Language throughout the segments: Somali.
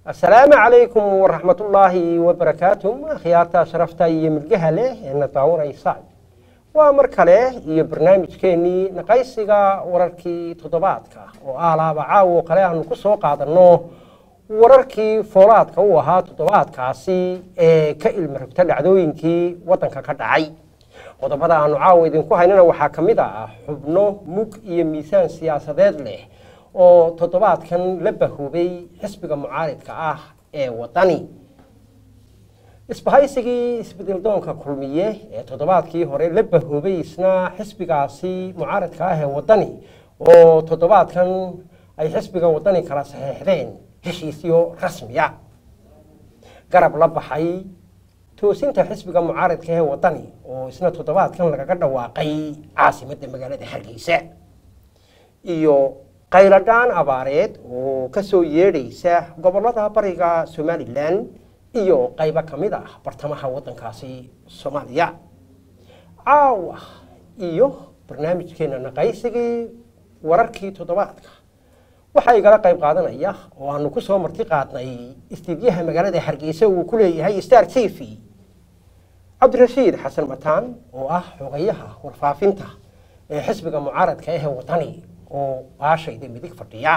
asalaamu calaykum waraxmatullaahi wabarakaatu akhyaarta sharafta iyo milgaha leh ee na daawanaysa waa mar kale iyo barnaamijkeennii naqaysiga wararkii toddobaadka oo aalaaba caawo kale aanu ku soo qaadanno wararkii foolaadka u ahaa toddobaadkaasi ee ka ilmarogta dhacdooyinkii waddanka ka dhacay qodobada aanu caawa idinku haynana waxaa ka mid ah xubno mug iyo miisaan siyaasadeed leh oo toddobaadkan la bahoobay xisbiga mucaaridka ah ee waddani isbahaysigii isbedeldoonka kulmiye ee toddobaadkii hore la bahoobay isna xisbigaasi mucaaridka ah ee waddani oo toddobaadkan ay xisbiga waddani kala saxeexdeen heshiisyo rasmiya garab la baxay toosinta xisbiga mucaaridka ee waddani oo isna toddobaadkan lagaga dhawaaqay caasimadda magaalada hargeysa iyo qayladhaan abaareed oo ka soo yeedhaysa gobollada bariga somalilan iyo qaybo ka mid ah bartamaha waddankaasi soomaaliya caawa iyo barnaamijkeenna naqaysigii wararkii toddobaadka waxaa igala qayb qaadanaya oo aanu ku soo marti qaadnay istiidyaha magaalada hargeysa uu ku leeyahay star t v cabdirashiid xasan mataan oo ah xogayaha warfaafinta ee xisbiga mucaaradka ahee waddani oo baashayda midig fadhiya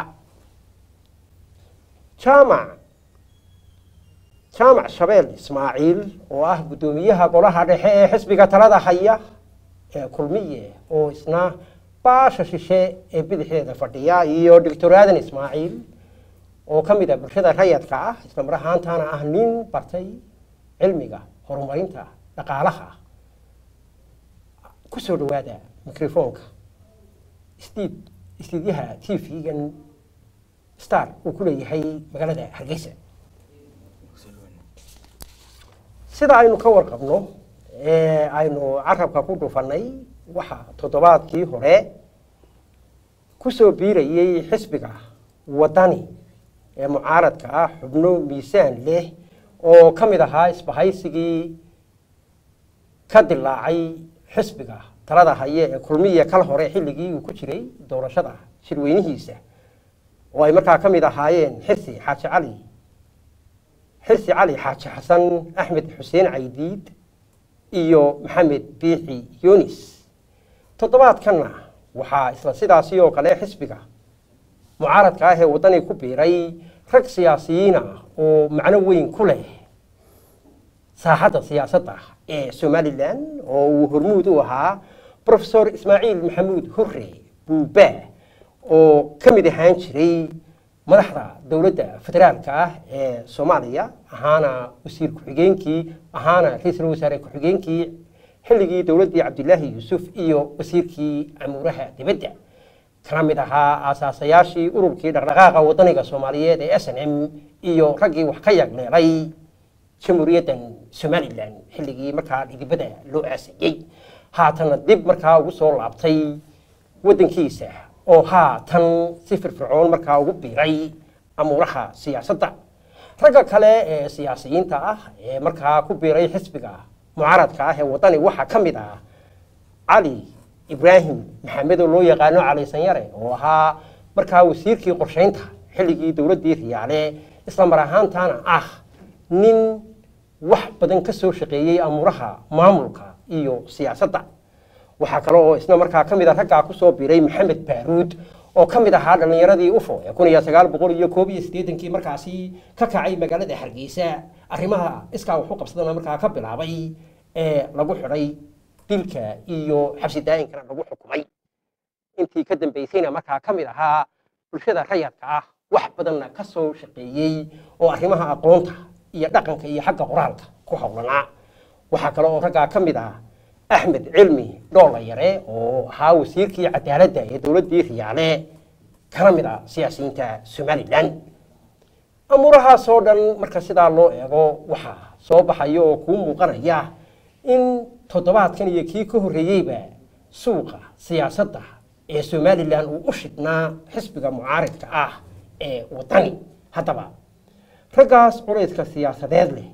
jaamac jaamac shabeel ismaaciil oo ah guddoomiyaha golaha dhexe ee xisbiga talada haya ee kulmiye oo isna baasha shishe ee bidixdeeda fadhiya iyo doctor aadan ismaaciil oo ka mid ah bulshada rayadka ah isla mar ahaantaana ah nin bartay cilmiga horumarinta dhaqaalaha ku soo dhawaada microfoonka stiid istiidyaha t v-gan star uu ku leeyahay magaalada hargeysa sida aynu ka warqabno ee aynu carabka ku dhufannay waxaa toddobaadkii hore ku soo biirayay xisbiga waddani ee mucaaradka ah xubno miisaan leh oo ka mid ahaa isbahaysigii ka dilaacay xisbiga talada haye ee kulmiya kal hore xilligii uu ku jiray doorashada shirweynihiisa oo ay markaa ka mid ahaayeen xirsi xaaji cali xirsi cali xaaji xasan axmed xuseen caydiid iyo maxamed biixi yunis toddobaadkanna waxaa isla sidaasi oo kale xisbiga mucaaradka ah ee waddani ku biiray rag siyaasiyiin ah oo macno weyn ku leh saaxadda siyaasadda ee somalilan oo uu hormuud u ahaa rofesor ismaaciil maxamuud hurre buuba oo ka mid ahaan jiray madaxda dowladda federaalka ah ee soomaaliya ahaana wasiir ku-xigeenkii ahaana ra-iisul wasaare ku-xigeenkii xilligii dowladdii cabdilaahi yuusuf iyo wasiirkii camuuraha dibadda kana mid ahaa aasaasayaashii ururkii dhaqdhaqaaqa waddaniga soomaaliyeed ee s n m iyo raggii wax ka yagleelay jamhuuriyaddan somalilan xilligii markaa dhidibada loo aasayey haatana dib markaa ugu soo laabtay waddankiisa oo haatan si firfircoon markaa ugu biiray amuuraha siyaasadda ragga kale ee siyaasiyiinta ah ee markaa ku biiray xisbiga mucaaradka ah ee waddani waxaa ka mid ah cali ibraahim maxamed oo loo yaqaano cali sanyare oo ahaa markaa wasiirkii qorshaynta xilligii dowladdii riyaale isla mar ahaantaana ah nin wax badan ka soo shaqeeyey amuuraha maamulka iyo siyaasadda waxaa kale oo isna markaa ka mid a raggaa kusoo biiray maxamed baaruud oo ka mid ahaa dhallinyaradii ufo ee kun iyo sagaal boqol iyo koob iyo siddeetankii markaasi ka kacay magaalada hargeysa arrimaha iskaa waxu qabsadana markaa ka bilaabay ee lagu xidhay dilka iyo xabsi daa'inkana lagu xukumay intii ka dambaysayna markaa ka mid ahaa bulshada rayadka ah wax badanna ka soo shaqeeyey oo arrimaha aqoonta iyo dhaqanka iyo xagga qoraalka ku howlanaa waxaa kale oo raggaa ka mid ah axmed cilmi dhoola yare oo ahaa wasiirkii cadaaladda ee dowladdii riyaale kana mid ah siyaasiyiinta somalilan amuurahaasoo dhan marka sidaa loo eego waxaa soo baxaya oo kuu muuqanaya in toddobaadkan iyo kii ka horreeyeyba suuqa siyaasadda ee somalilan uu u shidhnaa xisbiga mucaaridka ah ee waddani haddaba raggaas culayska siyaasadeed leh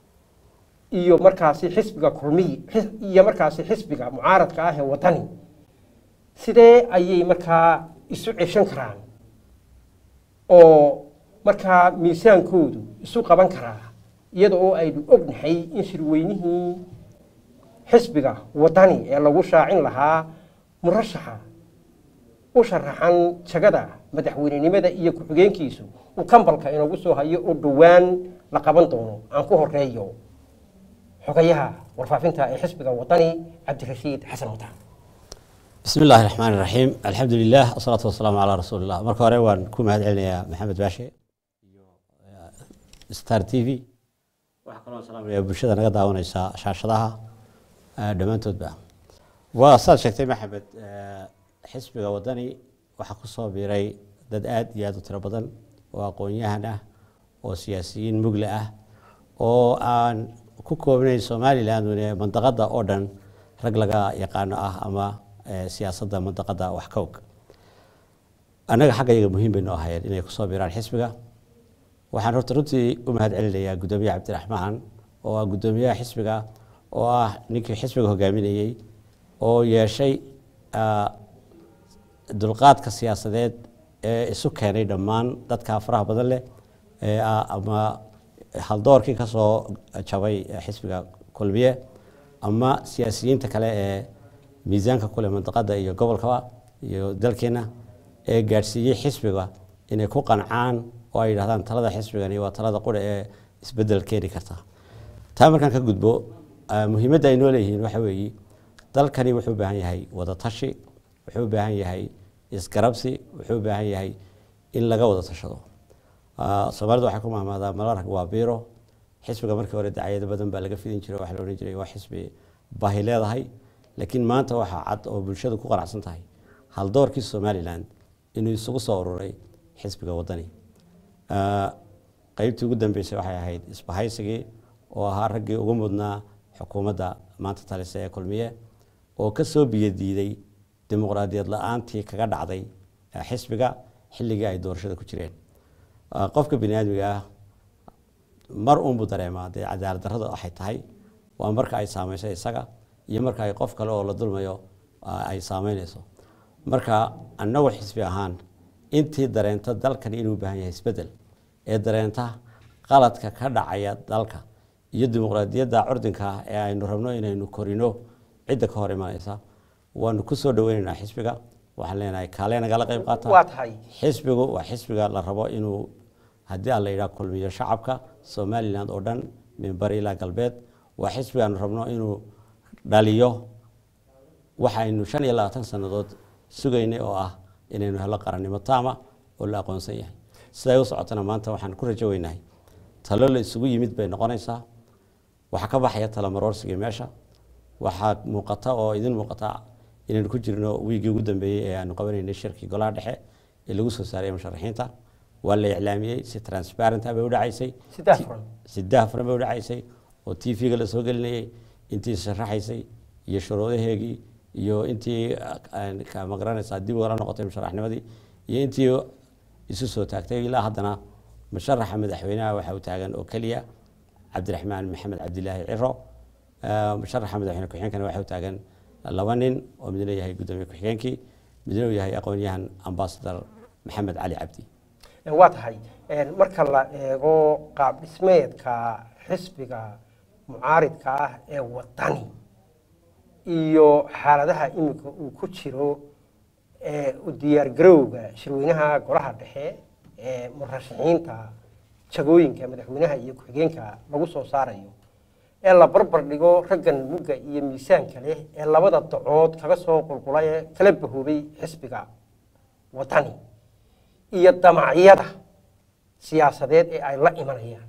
iyo markaasi xisbiga kulmiy iyo markaasi xisbiga mucaaradka ah ee waddani sidee ayay markaa isu ceshan karaan oo markaa miisaankoodu isu qaban karaa iyada oo aynu ognahay in shirweynihii xisbiga wadani ee lagu shaacin lahaa murashaxa u sharaxan jagada madaxweynenimada iyo ku-xigeenkiisu uu kambalka inoogu soo hayo oo dhowaan la qaban doono aan ku horeeyo xogayaha warfaafinta ee xisbiga wadani cabdirashiid xasan wataan bismi illaahi raxmaan iraxiim alxamdu lilah wasalaatu wasalaamu calaa rasuuli illah marka hore waan ku mahad celinayaa maxamed baashe iyo star t v waxaa kaloo salaamaya bulshada naga daawaneysa shaashadaha dhammaantoodba waa saad sheegtay maxamed xisbiga wadani waxaa ku soo biiray dad aad iyo aad u tiro badan oo aqoon-yahan ah oo siyaasiyiin mugle ah oo aan ku koobnayn somalilan mandaqada oo dhan rag laga yaqaano ah ama siyaasadda mandaqada wax ka og annaga xagga iyaga muhiim baynu ahayn inay kusoo biiraan xisbiga waxaan horta runtii u mahad celinayaa guddoomiyaha cabdiraxmaan oo ah guddoomiyaha xisbiga oo ah ninkii xisbiga hogaaminayey oo yeeshay dulqaadka siyaasadeed ee isu keenay dhammaan dadka faraha badan leh ama haldoorkii kasoo jabay xisbiga kulmiye ama siyaasiyiinta kale ee miisaanka kuleh mandaqada iyo gobolkaba iyo dalkeena ee gaadhsiiyey xisbiga inay ku qancaan oo ay yidhahdaan talada xisbigani waa talada qura ee isbedel keeni karta taa markaan ka gudbo muhiimadda ay noo leeyihiin waxa weeye dalkani wuxuu u baahan yahay wadatashi wuxuu u baahan yahay isgarabsi wuxuu u baahan yahay in laga wada tashado soomaalida waxay ku mahmaadaa malarag waa biiro xisbiga markii hore dacayado badan baa laga fidin jiray waxaa la odhan jiray waa xisbi baahi leedahay laakiin maanta waxaa cad oo bulshadu ku qanacsan tahay haldoorkii somalilan inuu isugu soo ururay xisbiga wadani qeybtii ugu dambeysay waxay ahayd isbahaysigii oo ahaa raggii ugu mudnaa xukuumadda maanta talise ee kulmiye oo ka soo biyadiiday dimuqraadiyad la-aantii kaga dhacday xisbiga xilligii ay doorashada ku jireen qofka bini aadmiga ah mar uunbuu dareemaa dee cadaalad darrada waxay tahay waa marka ay saameysay isaga iyo marka ay qof kale oo la dulmayo ay saameyneyso marka annagu xisbi ahaan intii dareenta dalkani inuu baahan yahay isbedel ee dareenta qaladka ka dhacaya dalka iyo dimuqraadiyadda curdinka ah ee aynu rabno inaynu korino cidda ka hor imanaysa waanu ku soo dhaweyneynaa xisbiga waxaan leenahay kaalee nagala qayb qaata waa tahay xisbigu waa xisbiga la rabo inuu haddii aan la yidhaha kulmiyo shacabka somalilan oo dhan min bari ilaa galbeed waa xisbigaanu rabno inuu dhaliyo waxaynu shan iyo labaatan sannadood sugaynay oo ah inaynu helo qarannimo taama oo la aqoonsan yahay siday u socotana maanta waxaan ku rajo weynahay talo la isugu yimid bay noqonaysaa waxaa ka baxaya talamaroorsigii meesha waxaa muuqata oo idin muuqata inaynu ku jirno wiigii ugu dambeeyey ee aanu qabanaynay shirkii golaha dhexe ee lagu soo saaray musharaxiinta waa la iclaamiyey si transparent bay u dhacaysay saddex furan saddex furan bay u dhacaysay oo t v-ga la soo gelinayay intii sharaxaysay iyo shuruudaheegii iyo intii ma garanaysaa dib ugala noqotay musharaxnimadii iyo intii isu soo taagtay ilaa haddana musharaxa madaxweynaha waxa uu taagan oo keliya cabdiraxmaan maxamed cabdilaahi ciro musharaxa madaxweyne ku-xigeenkana waxa uu taagan laba nin oo midna yahay guddoomiye ku-xigeenkii midna uu yahay aqoon-yahan ambasador maxamed cali cabdi waa tahay marka la eego qaab dhismeedka xisbiga mucaaridka ah ee wadani iyo xaaladaha iminka uu ku jiro u diyaargarowga shirweynaha golaha dhexe ee murashaxiinta jagooyinka madaxweynaha iyo ku-xigeenka lagu soo saarayo ee la barbar dhigo raggan mugga iyo miisaanka leh ee labada dacood kaga soo qulqula ee kala bahoobay xisbiga wadani iyo damacyada siyaasadeed ee ay la imanayaan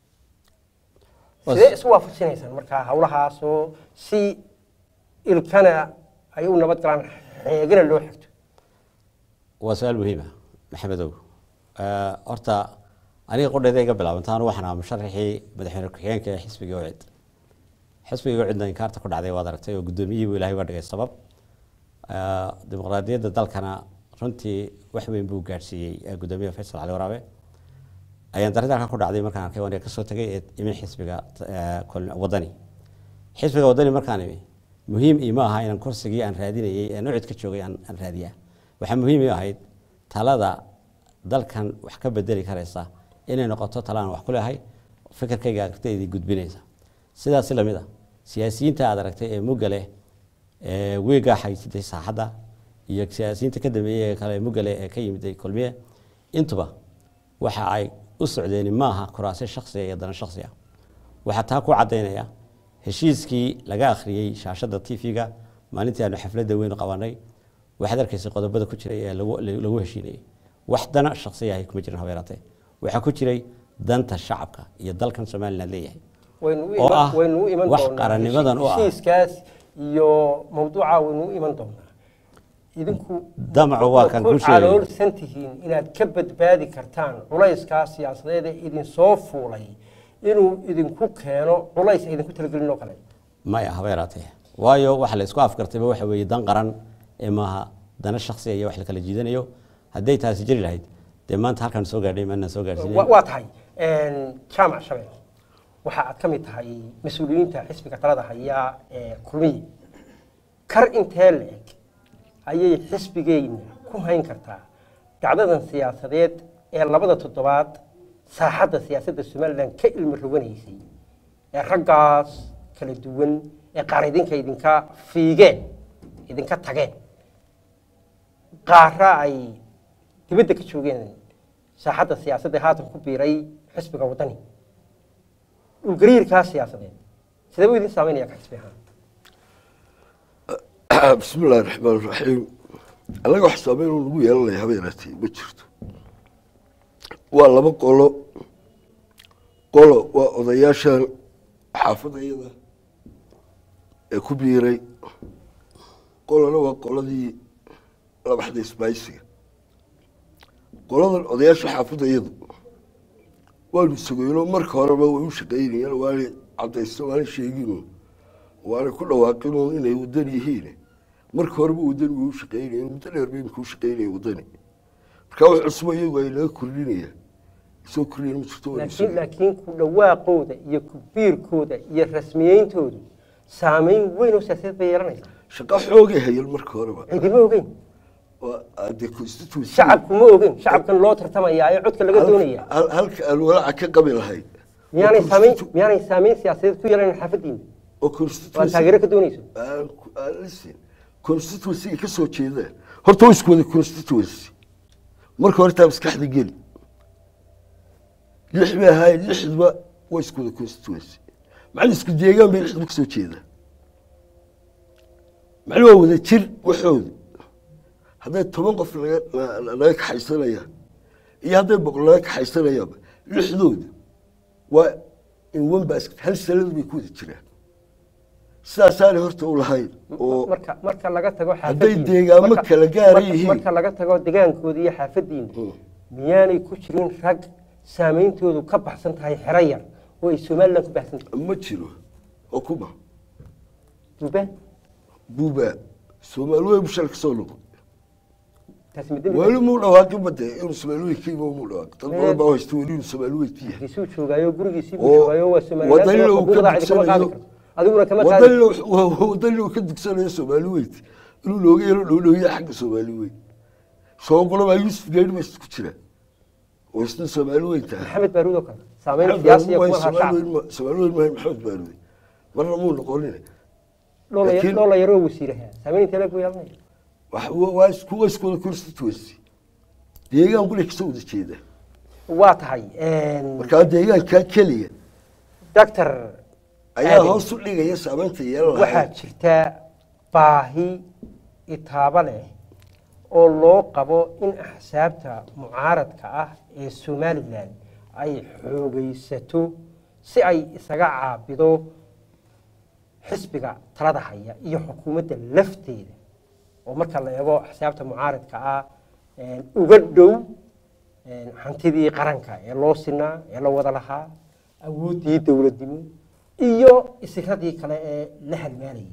sidee isu waafajinaysaan markaa hawlahaasoo si ilkana ay u nabad galaan xeegana loo xigto waa su-aal muhiima maxamedow horta aniga qudheeda iga bilaabantaan waxaan ahaa musharaxii madaxweyne ku-xigeenka ee xisbigii ucid xisbigii ucidna inkaarta ku dhacday waad aragtay oo guddoomiyihii buu ilahay uga dhigay sabab dimuqraadiyadda dalkana runtii wax weyn buu gaadhsiiyey guddoomiyaha faysal cali waraabe ayaan darida halkan ku dhacday markaan arkay waan kasoo tagay ee imi xisbiga wadani xisbiga wadani markaan imi muhiim ima aha inaan kursigii aan raadinayey ee nucid ka joogay aan raadiyaa waxaa muhiim i ahayd talada dalkan wax ka bedeli karaysa inay noqoto talaan wax ku leehay fikirkayga aragtaydii gudbinaysa sidaasi lamid ah siyaasiyiinta aad aragtay ee mugga leh ee weegaa xaysitay saaxadda iyo siyaasiyiinta ka dambeeyey ee kale mugga leh ee ka yimiday kulmiye intuba waxa ay u socdeen maaha kuraasyo shaksiga iyo dana shaksiga waxaa taa ku cadaynaya heshiiskii laga akhriyey shaashada tv-ga maalintii aanu xafladda weyn qabanay waxaad arkaysay qodobada ku jiray ee lagu- lagu heshiinayay wax dana shaksiya ahay kuma jirin habeeraatee waxaa ku jiray danta shacabka iyo dalkan somaliland leeyahay waynu u oo iman- ah waynu u iman wax doonaa qarannimadan u ah. heshiiskaas iyo mawduuca waynu u iman doonaa idinku damacu waa kan ku ku sheegay caloolsan tihiin inaad ka badbaadi kartaan culayskaa siyaasadeed ee idinsoo fuulay inuu idinku keeno culays ay idinku talagelin oo kale maya habeeraatee waayo waxa la isku afgartayba waxa weeye dan qaran ee maaha dana shaksiya iyo wax la kala jiidanayo hadday taasi jiri lahayd dee maanta halkaan soo gaadhay maanaan soo gaadhsiinayn Wa- waa tahay jaamac shabeel waxa aad ka mid tahay mas-uuliyiinta xisbiga talada haya ee kulmiye kar intee la-eg ayay xisbigeyna ku hayn kartaa dacdadan siyaasadeed ee labada toddobaad saaxadda siyaasadda somalilan ka ilmi roganaysay ee raggaas kala duwan ee qaar idinka idinka fiigeen idinka tageen qaara ay dibadda ka joogeen saaxadda siyaasadda ee haatan ku biiray xisbiga waddani dhulgariirkaa siyaasadeed sidee buu idin saameynaya ka xisbi ahaan bismi illaahi raxmaan raxiim annaga wax saameyn oo lagu yeelanaya habeenaatee ma jirto waa laba qolo qolo waa odayaashan xaafadayada ee ku biiray qolona waa qoladii labaxda isbaaysiga qoladan odayaasha xaafadayadu waanu sugayno marka horeba way u shaqaynayeen waanay cadaysto waanay sheegino waanay ku dhawaaqino inay wadan yihiin marka horeba wadani way u shaqaynayeen muddo dheer bay imika u shaqaynayeen wadani marka wax cusub iyagu ay naga kordhinayaan soo kordhinayan ma jirto waanu laakiin sugayno. laakiin ku dhawaaqooda iyo ku biirkooda iyo rasmiyeyntoodu saameyn weyn oo siyaasadeed bay yeelanaysaa shaqo xoogay hayeen marka horeba cidima ogeyn waa dee constituency shacabku ma ogeyn shacabkan loo tartamayaa ee codka laga doonaya Hal- halka aan walaaca ka qabi lahayd miyaanay oo saameyn constitu- miyaanay saameyn siyaasadeed ku yeelanayn xaafadiina oo oo aad constituency taageero ka doonayso aan ku- aan listen constituency ay ka soo jeedaan horta waa isku wada constituency marka hore taa maskaxda geli lix bay ahaayeen lixduba waa isku wada constituency macna isku deegaan bay lixduba kasoo jeedaan macna waa wada jir waxooda hadday toban qof laga la- la- laga kaxaysanayaan iyo hadday boqol laga kaxaysanayaanba lixdooda waa in one basket hal sanad bay ku wada jiraan sidaasaanay horta u lahayn oo marka marka laga tago Hadday xaafadiina deegaamo marka- kala gaara marka- yihiin. marka laga tago degaankooda iyo xaafadiina Hmm. miyaanay ku jirin rag saameyntoodu ka baxsan tahay xero yar oo ay somalilan ku baxsan tahay ma jiro oo kuma duubaan buuba soomaali wey bushal ka soo noqo taasi ma dembi weli muu dhawaaqin bade inuu soomaali weynkiiba muu dhawaaq dad Ee. badan baa haysta weli inuu soomaali weynki yahay hargeysuu joogaayo gurigiisii buu Oo joogaayo waa wadanina uu ka somalilan kama qaadi dugsanayo karto adiguna kama qaadi wadanina uu- wadanina uu ka dugsanayo soomaali weynti inuu looga yeelo dhowdhowya xagga soomaali weyn soo qolo baa yuusuf geeri ba isku jira oo isna soomaali weynta ah maxamed baaruud oo kale saameyn siyaasiya kuma laha shacab soomaali weyn maahay maxamed baarude marna muu noqonin laakiin- dhoola yaroo wasiiraha saameyn intee leeg buu yeelanaya wax- waa isku waa isku wada constituency deegaan quli kasoo wada jeeda waa tahay markaa deegaankaa keliya doctor ayaa Aadan. hoos u dhigaya saameynta yeelan waxaa lahayd jirta baahi itaabo leh oo loo qabo in axsaabta mucaaradka ah ee somalilan ay xoogaysato si ay isaga caabido xisbiga talada haya iyo xukuumadda lafteeda oo marka la eego axsaabta mucaaradka ah een, uga dhow een, hantidii qaranka ee loo sinaa ee la wada lahaa awooddii dowladnimo iyo isiradii kale ee la halmaalayay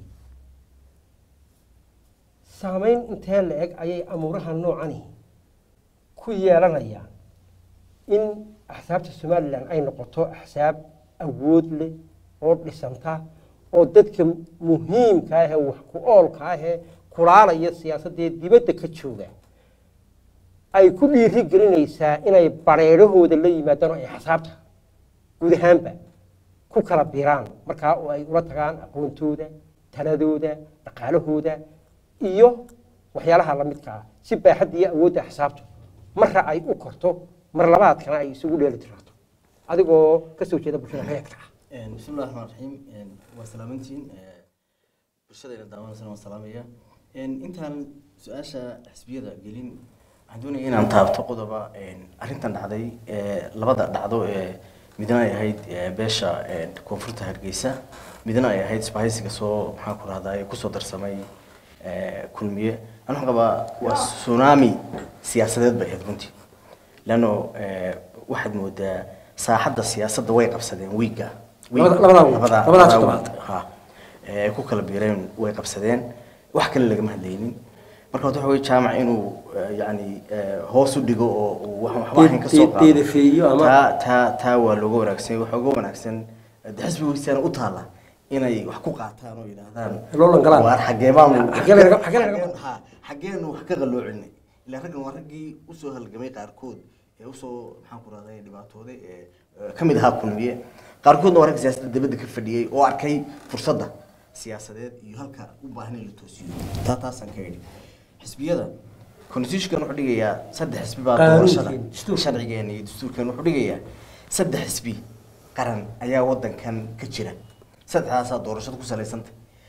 saameyn intee la eg ayay amuuraha noocani ku yeelanayaan in axsaabta somalilan ay noqoto axsaab awood leh oo dhisanta oo dadka muhiimka ah ee wax ku oolka ah ee kulaalaya siyaasadee dibadda ka jooga ay ku dhiiri gelinaysaa inay bareerahooda la yimaadaan oo ay xisaabta guud ahaanba ku kala biraan markaa oo ay ula tagaan aqoontooda taladooda dhaqaalahooda iyo waxyaalaha la midka ah si baaxadda iyo awoodda xisaabtu marra ay u korto mar labaadkana ay isugu dheeli tirato adigoo ka soo jeeda bulshada reedka ah بسم الله الرحمن الرحيم وسلامتين bulshadayna daawanaysan waan salaamaya intaan su-aasha xisbiyada gelin waxaan doonaya inaan taabto qodoba arrintan dhacday labada dhacdo ee midna ay ahayd beesha koonfurta hargeysa midna ay ahayd isbahaysiga soo maxaan ku rahdaa kusoo darsamay kulmiye an waxaan qabaa waa tsunami siyaasadeed bay ahayd runtii leanno waxaad moodaa saaxadda siyaasadda way qabsadeen wiigga Labada- labadaa wiig, labadaa toddobaad. ha ee ku kala biireen way qabsadeen wax kale lagama hadlaynin marka horta waxa wey jaamac inuu eh, yacni eh, hoos u dhigo oo uu wax waxba ahayn ka soo qaado Deedafeeyo ama- taa taa taa waa looga wanaagsan waxaa uga wanaagsan de xisbigiisana u taala inay wax ku qaataan oo yidhaahdaan Loo langalaan. waar xagee baanu Xagee laga- xagee laga- xageen- ha xageenu wax ka qaloocinay ilaa raggan waa raggii usoo halgamay qaarkood ee usoo maxaan ku rahday dhibaatooday ee eh, ka mid ahaa kulmiye qaarkoodna waa rag siyaasadda dibadda ka fadhiyey oo arkay fursadda siyaasadeed iyo halka u baahan in la toosiyo taa taasaan ka idhi xisbiyada constitutionkan wuxuu dhigayaa saddex xisbi baa Qaanuunkeena, doorashada dastuurka. sharcigeena iyo dastuurkeena wuxuu dhigayaa saddex xisbi qaran ayaa wadankan ka jira saddexdaasaa doorashada ku salaysanta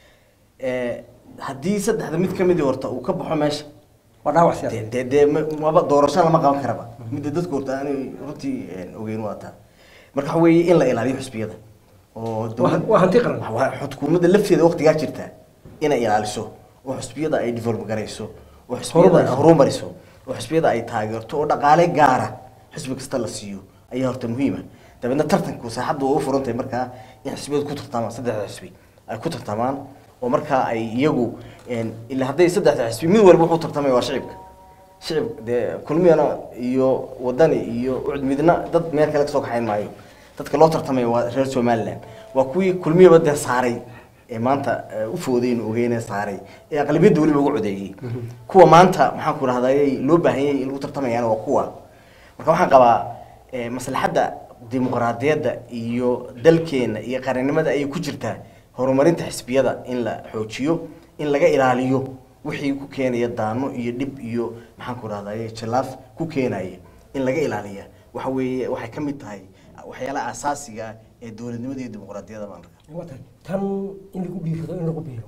Eh, haddii saddexda mid ka midi horta uu ka baxo meesha waa dhaawac dee siyaasadeed dee dee ma- maba doorasho lama qaban karaba midda dadku horta aanay runtii een, ogeyn waa taa marka waxa weeye in la ilaaliyo xisbiyada oo dowlad- waa hanti qaran. waa xukuumadda lafteeda waqtigaa jirta inay ilaaliso oo xisbiyada ay develop garayso oo xisbiyada Horumariso. horumariso oo xisbiyada ay taageerto oo dhaqaale gaara xisbi kasta la siiyo ayaa horta muhiima dabeedna tartanku saaxaddu waa u furantahay markaa in xisbiyadu ku tartamaan saddexda xisbi ay ku tartamaan oo markaa ay iyagu een, ilaa hadday saddexda xisbi mid walba wuxuu tartamaya waa shicibka shicib dee kulmiyana iyo wadani iyo ucud midna dad meel kale kasoo kaxayn maayo dadka loo tartamaya waa reer somaliland waa kuwii kulmiyaba dee saaray ee maanta eh, u foodayn ogeyne saaray ee aqlabiyadda weliba ugu codeeyey kuwa maanta maxaan ku rahday loo baahanyay in lagu tartamayana waa kuwa marka waxaan qabaa eh, maslaxadda dimuqraadiyadda iyo dalkeena iyo qarannimada ayay ku jirtaa horumarinta xisbiyada in la xoojiyo in laga ilaaliyo wixii ku keenaya daano iyo dhib iyo maxaan ku rahday jilaaf ku keenaya in laga ilaaliya waxa weeye waxay ka mid tahay waxyaalaha asaasiga ah ee dowladnimada iyo dimuqraadiyadda baan arkaa Waa tahay. tan in lagu dhiirado in lagu biiro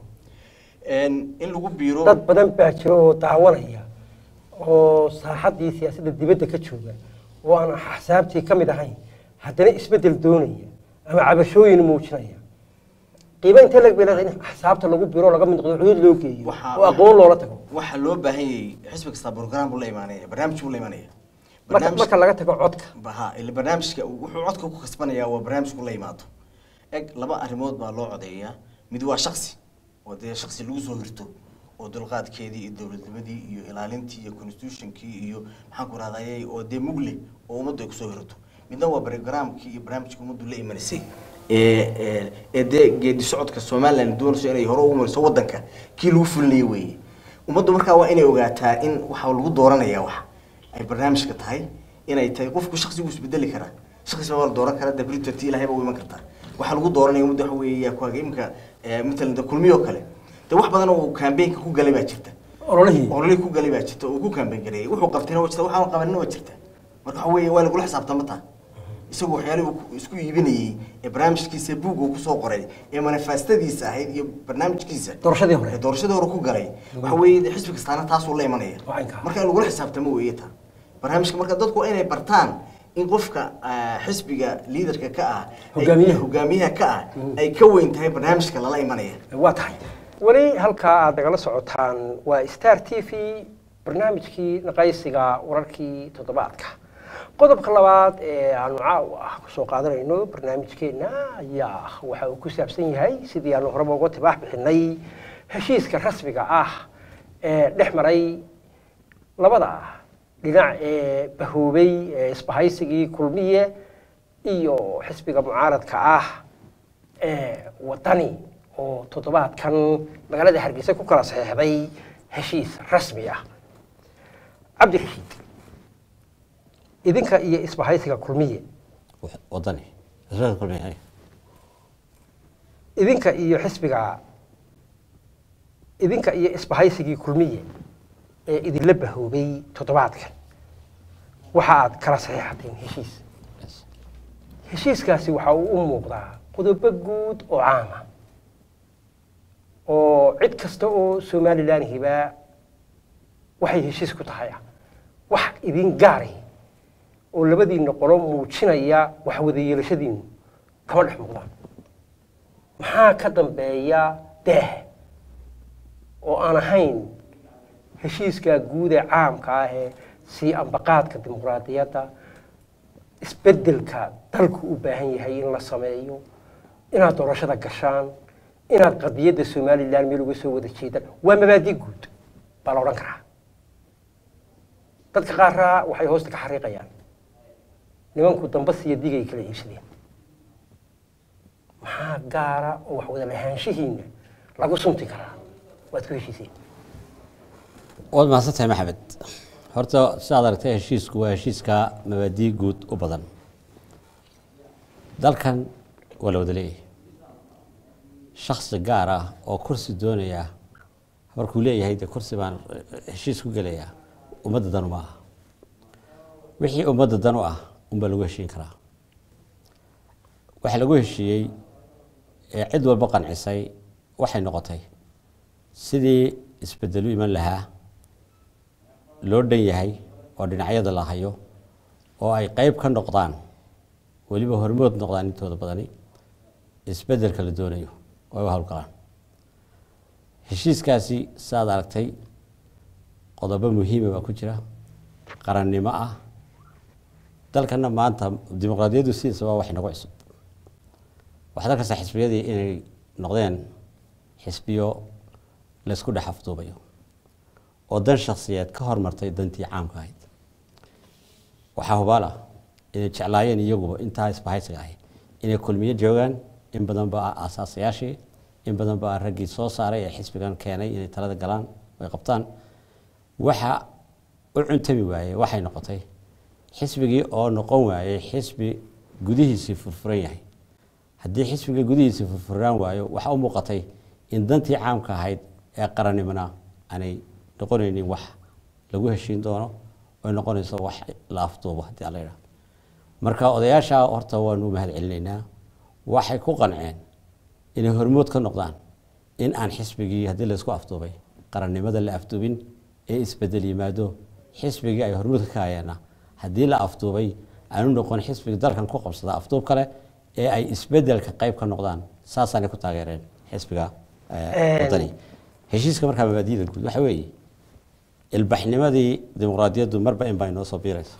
Een, in lagu biiro dad badan baa jira oo daawanaya oo saaxaddii siyaasadda dibadda ka jooga oo aan axsaabtii ka mid ahayn haddana isbeddel doonaya ama cabashooyin muujinaya qiiba intee lag bay leedahay in axsaabta lagu biro oo laga mid noqdo xuduud loo geeyo Waxaa- oo aqoon loola tago waxaa loo baahan yahay xisbi kasta program buu la imaanaya barnaamij buu la imaanaya marka Barnaamij- marka laga tago codka ha ila barnaamijka wuxuu codka ku kasbanayaa waa barnaamijku la yimaado eg laba arrimood baa loo codeeyaa mid waa shaksi oo dee shaksi lagu soo hirto oo dulqaadkeedii iyo dowladnimadii iyo ilaalintii iyo constitutionkii iyo maxaan ku rahday oo dee mugle oo ummaddu ay kusoo hirato midna waa programkii iyo barnaamijka ummaddu la imanisay ee ee- ee dee geedi socodka somaliland doonayso inay hore ugu mariso wadanka kii lagu fulinayay weeye ummaddu markaa waa inay ogaataa in waxa lagu dooranaya wax ay barnaamijka tahay inay tahay qofku shaksigu isbedeli karaa shaksi baa la dooran karaa debritarti ilahay baa u iman kartaa waxaa lagu dooranaya muddo waxa weeye ku haga imika matalan de kulmiyo kale de wax badan oo campaignka ku galay baa jirta ololihii ololii ku galay baa jirta oo ku campaign gareeyay wuxuu qabtayna waa jirta waxaan qabanina waa jirta marka waxa weeye waa lagula xisaabtama taa isagu waxyaalihii uu ku- isku iibinayey ee barnaamijkiisa buug uu kusoo qoray ee manifestadiisa ahayd iyo barnaamijkiisa doorashadii hore ee doorashadii hore ku galay waxa weeye de xisbi kastaana taasuu la imanaya Waa inkaa. marka in lagula xisaabtamo weeye taa barnaamijka marka dadku waa inay bartaan in qofka ah, xisbiga liidarka ka ah ay- Hogaamiyaha. hogaamiyaha ka ah ay ka weyn tahay barnaamijka lala imanaya waa tahay weli halkaa aad nagala socotaan waa star t v barnaamijkii naqaysiga wararkii toddobaadka qodobka labaad ee aanu caaw ah kusoo qaadanayno barnaamijkeenna ayaa waxa uu ku saabsan yahay sidii aanu horeba uga tibaax bixinay heshiiska rasmiga ah ee dhex maray labada dhinac ee bahoobay ee isbahaysigii kulmiye iyo xisbiga mucaaradka ah ee wadani oo toddobaadkan magaalada hargeysa ku kala saxeexday heshiis rasmi ah cabdirashiid idinka iyo isbahaysiga kulmiye wadani xisbiga kulmiye idinka iyo xisbiga idinka iyo isbahaysigii kulmiye ee idinla bahoobay toddobaadkan waxa aad kala saxiixateen heshiis heshiiskaasi waxa uu u muuqdaa qodobo guud oo caama oo cid kasta oo somalilan hibaa waxay heshiis ku tahay ah wax idin gaari oo labadiinna qolo muujinaya wax wada yeelashadiinu kama dhex muuqdaan maxaa ka dambeeya deeh oo aan ahayn heshiiskaa guud ee caamka ah ee sii ambaqaadka dimuqraadiyadda isbeddelka dalku u baahan yahay in la sameeyo inaad doorashada gashaan inaad qadiyadda somalilan meel uga soo wada jeedaan waa mabaadi guud baa la odhan karaa dadka qaarraa waxay hoosta ka xariiqayaan nimanku dambas iyo digay kala iibsadeen maxaa gaara oo wax wada lahaanshihiina lagu sunti karaa waad ku heshiiseen waad mahadsantahay maxamed horta sidaad aragtay heshiisku waa heshiiska mabaadii guud u badan dalkan waa la wada leeyahay shaksi gaar ah oo kursi doonaya markuu leeyahay dee kursi baan heshiis ku gelayaa ummadda danu ma aha wixii ummadda dan u ah unbaa lagu heshiin karaa waxa lagu heshiiyey ee cid walba qancisay waxay noqotay sidii isbedelu iman lahaa loo dhan yahay oo dhinacyada la hayo oo ay qeyb ka noqdaan weliba hormood noqdaan intooda badani isbedelka la doonayo oo ay u howlgalaan heshiiskaasi saaad aragtay qodobo muhiima baa ku jira qarannimo ah dalkana maanta dimuqraadiyaddu sidiisaba wax inagu cusub waxaad arkaysaa xisbiyadii inay noqdeen xisbiyo laysku dhex afduubayo oo dan shaksiyeed ka hormartay dantii caamka ahayd waxaa hubaal ah inay jeclaayeen iyaguba intaa isbahaysiga ahayd inay kulmiyo joogaan in badan ba asaasayaashii in badan ba raggii soo saaray ee xisbigan keenay inay talada galaan ay qabtaan waxa u cuntami waayey waxay noqotay xisbigii oo noqon waayey xisbi gudihiisii furfuran yahay haddii xisbiga gudihiisii furfuraan waayo waxaa u muuqatay in dantii caamka ahayd ee qarannimona aanay noqonaynin wax lagu heshiin doono oy noqonayso wax la afduubo haddii alla yidhaha marka odayaasha horta waanu mahad celinaynaa waxay ku qanceen inay hormood ka noqdaan in aan xisbigii haddii laysku afduubay qarannimada la afduubin ee isbedel yimaado xisbigii ay hormoodka ka hayaana haddii la afduubay aanu noqon xisbiga dalkan ku qabsada afduub kale ee ay isbedelka qayb ka noqdaan saasaanay ku taageereen xisbiga wadani heshiiska markaa mabaadida guud waxa weeye ilbaxnimadii dimuqraadiyaddu marba in baa inoo soo biiraysa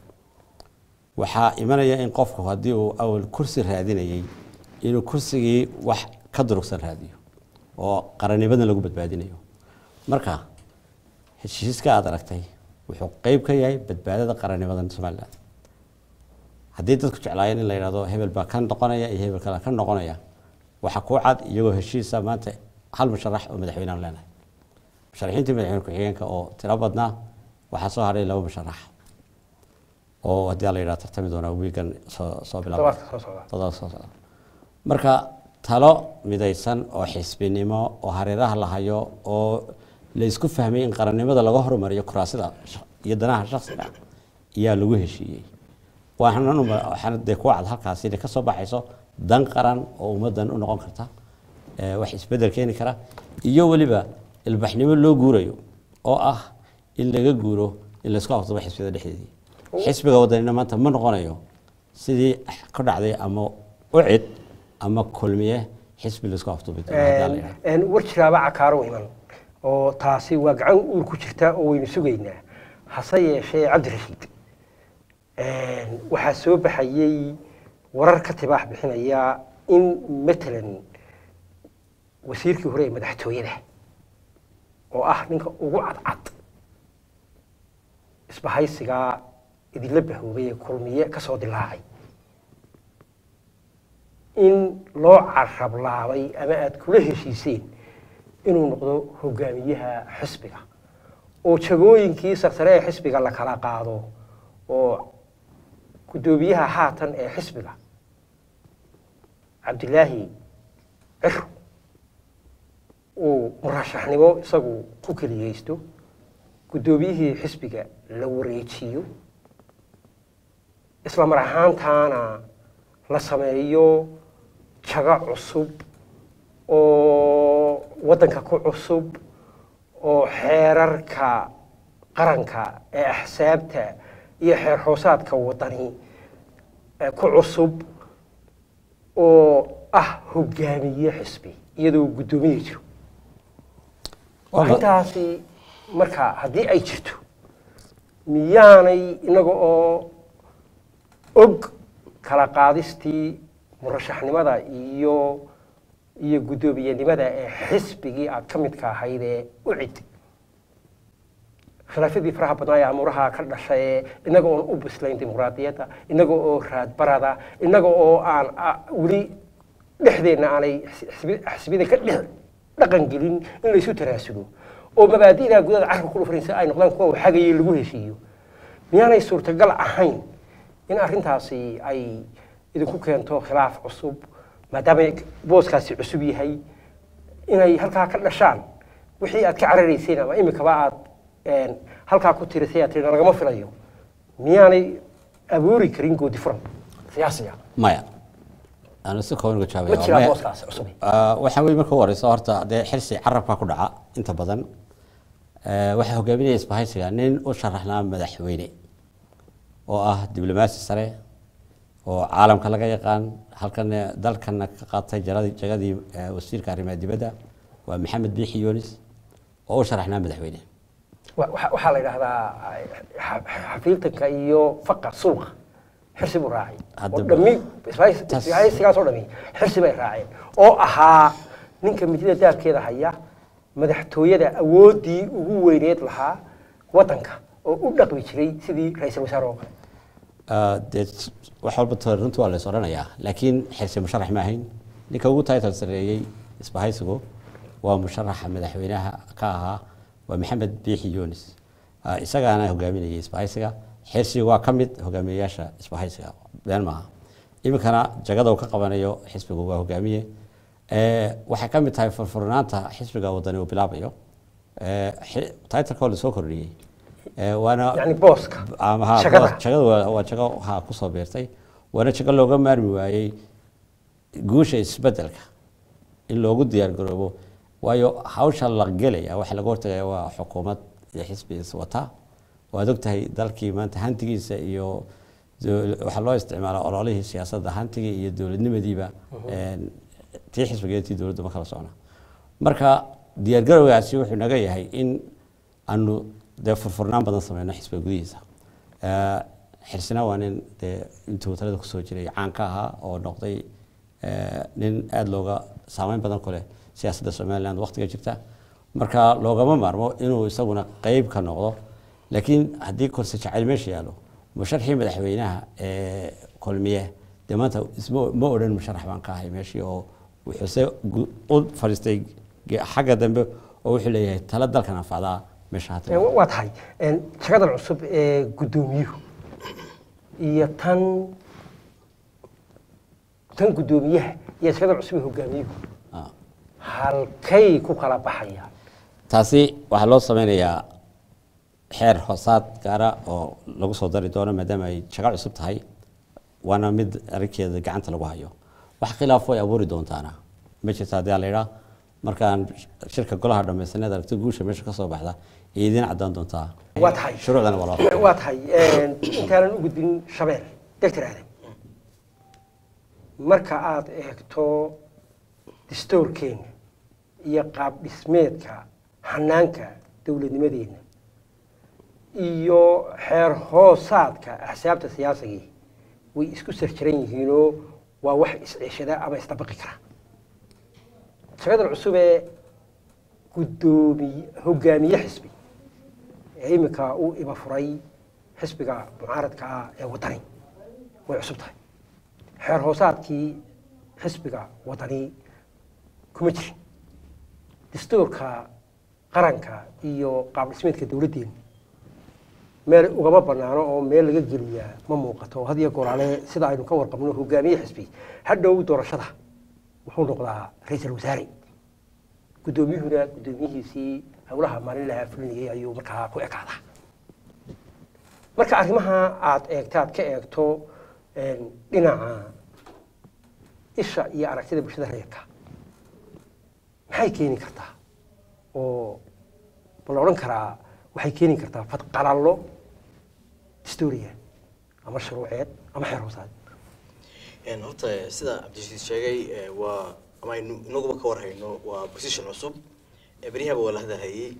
waxaa imanaya in qofku haddii uu awal kursi raadinayay inuu kursigii wax ka durugsan raadiyo oo qarannimadan lagu badbaadinayo marka heshiiska aad aragtay wuxuu qeyb ka yahay badbaadada qarannimadan somalilan haddii dadku jeclaayeen in la yidhahdo hebel baa ka noqonaya iyo hebel kale ka noqonaya waxaa kuu cad iyagoo heshiisa maanta hal musharax oo madaxweynean leenahay musharaxiintii madaxweyne ku-xigeenka oo tiro badnaa waxaa soo hadhay laba musharax oo haddii la yidhaha tartami doonaa wiigan soo soo bilaaba todobaadka soo socda todoba soo socda marka talo midaysan oo xisbinimo oo hareeraha la hayo oo la isku fahmay in qarannimada laga horumariyo kuraasida sh- iyo danaha shaksiga ayaa lagu heshiiyey waxaan waxaana dee ku cad halkaasi inay ka soo baxayso dan qaran oo ummaddan u noqon karta ee wax isbedel keeni kara iyo weliba ilbaxnimo loo guurayo oo ah in laga guuro in laysku afdubo xisbiyada dhexdeedii xisbiga wadanina maanta ma noqonayo sidii ka dhacday ama ucid ama kulmiye xisbi laysku afduubi doono haddii la yidhahdo. Een, war jiraaba cakaaro iman oo taasi waa gacan uur ku jirta oo waynu sugaynaa hase yeeshee cabdirashiid een, waxaa soo baxayey warar ka tibaax bixinaya in matalan wasiirkii hore ee madaxtooyada oo ah ninka ugu cadcad isbahaysigaa idinla bahoobay ee kulmiye ka soo dilaacay in loo carablaabay ama aada kula heshiiseen inuu noqdo hogaamiyaha xisbiga oo jagooyinkii sarsare ee xisbiga la kala qaado oo guddoomiyaha haatan ee xisbiga cabdilaahi ciro uu murashaxnimo isagu ku keliyeysto guddoomiyihii xisbiga la wareejiyo isla mar ahaantaana la sameeyo jago cusub oo waddanka ku cusub oo xeerarka qaranka ee axsaabta iyo xeer hoosaadka waddani ee ku cusub oo ah hogaamiye xisbi iyadoo guddoomiye jiro arrintaasi marka haddii ay jirto miyaanay inaga oo og kala qaadistii murashaxnimada iyo iyo guddoomiyenimada ee xisbigii aad ka midka ahayd ee u cid khilaafyadii faraha badnaa ee amuuraha ka dhashay ee inaga oon u bislayn dimuqraadiyadda inaga oo raadbarada inaga oo aan a- weli dhexdeenna aanay xisbi- xisbiyada ka dhex dhaqan gelin in laysu tanaasulo oo mabaadi'da gudada carabka ku dhufarin si ay noqdaan kuwa waxagayay lagu heshiiyo miyaanay suurtagal ahayn in arrintaasi ay idinku keento khilaaf cusub maadaama booskaasi cusub yahay inay halkaa ka dhashaan wixii aad ka cararayseen ama imikaba aad een, halkaa ku tirisay aad tihi lagama filayo miyaanay abuuri karin goodi furan siyaasiga maya aan si kooban uga ma jawaabaya jiraa Maya- booskaasi cusub Ah, waxaa weeye marka u horeysa horta dee xirsi carabka ku dhaca inta badan Eh, waxaa hogaaminaya isbahaysiga nin u sharaxnaa madaxweyne oo ah diblomaasi sare oo caalamka laga yaqaan halkan dalkana ka qaatay jaradii jagadii eh, wasiirka arrimaha dibadda waa maxamed biixi yunis oo u sharaxnaa madaxweyne Wa- waxa waxaa la yidhaahdaa xa- xafiiltanka iyo faqa suuqa xirsi buu raacay oo Haddaba- dhammi Tas- isbahaysigaas oo dhami xirsi bay raaceen oo ahaa ninka midida daabkeeda haya madaxtooyada awooddii ugu weyneed lahaa waddanka oo u dhaqmi jiray sidii ra-iisul wasaare oo kale Ah, dee s- wax walba to- runtii waa la is odhanayaa laakiin xirsi musharax ma ahayn ninka ugu title sareeyey isbahaysigu waa musharaxa madaxweynaha ka ahaa waa maxamed biixi yunis Ah, isagaana hogaaminayay isbahaysiga xirsi waa ka mid hogaamiyeyaasha isbahaysiga been maaha iminkana jagada uu ka qabanayo xisbigu waa hogaamiye Eh, waxay ka mid tahay furfurnaanta xisbiga wadani uu bilaabayo Eh, xi- titleka oo lasoo kordhiyey Eh, waana yacni booska ama ha shaqada. boos- jagada waa waa jago ha kusoo beertay waana jago looga maarmi waayey guusha isbedelka in loogu diyaar garoobo waayo hawsha la gelaya waxa laga hortagaya waa xukuumad iyo xisbi iswata waad ogtahay dalkii maanta hantigiisa iyo dowl- waxaa loo isticmaalaa ololihii siyaasadda hantigii iyo dowladnimadiiba een, tii xisbiga iyo tii dowladda ma kala socna marka diyaargarowgaasi wuxuu naga yahay in aanu dee furfurnaan badan sameyno xisbiga gudihiisa Eh, xirsina waa nin dee intuu talada kusoo jiray caan ka ahaa oo noqday eh, nin aada looga saameyn badan ku leh siyaasadda somaliland waqtiga jirta marka loogama maarmo inuu isaguna qeyb ka noqdo laakiin haddii kursi jacayl meesha yaalo musharxii madaxweynaha ee kulmiye dee maanta isma ma odhan musharax baan ka ahay meeshii oo wuxuuse gu- u fadhiistay ge- xagga dambe oo wuxuu leeyahay tala dalkan anfacdaa meesha Ee, hata wa- waa tahay een, jagadan cusub ee guddoomiyuhu iyo tan tan guddoomiyaha iyo jagadan cusub ee hogaamiyuhu Ah. halkay ku kala baxayaan taasi waxaa loo sameynayaa xeer hoosaad gaara oo lagu soo dari doono maadaama ay jago cusub tahay waana mid arrinkeeda gacanta lagu hayo wax khilaafo ay abuuri doontaana ma jirta haddii aan la idhaa markaan shirka golaha dhammaysaneed aragti guusha meesha ka soo baxda ay idiin caddaan doontaa Waa tahay. shuruucdana waa loo waa tahay een, intaanan u gudbin shabeel doctor aadan marka aad eegto distoorkeena iyo qaab dhismeedka hanaanka dowladnimadeena iyo xeer hoosaadka axsaabta siyaasigii way isku sarjiran yihiinoo waa wax isceeshada ama isdabaqi kara jagadan cusub ee guddoomiye hogaamiye xisbi ee iminka uu iba furay xisbiga mucaaradka ah ee wadani way cusub tahay xeer hoosaadkii xisbiga wadani kuma jirin dastuurka qaranka iyo qaab dhismeedka dowladdeenu meel ugama banaano oo meel laga geliyaa ma muuqato had iyo goraale sida aynu ka warqabno hogaamiye xisbi hadhow doorashada wuxuu noqdaa ra-iisul wasaare guddoomiyuhuna guddoomiyihiisii howlaha maalinlaha fulinayay ayuu markaa ku ekaadaa marka arrimaha aad eegta aad ka eegto een, dhinaca isha iyo aragtida bulshada reerka maxay keeni kartaa oo ma la odhan karaa waxay keeni kartaa fadqalallo historia ama shuruuceed ama xeer hoosaad Een, horta sida cabdishiid sheegay ee, waa ama aynu inaguba ka warhayno waa position cusub ee beryahaba waa la hadalhayay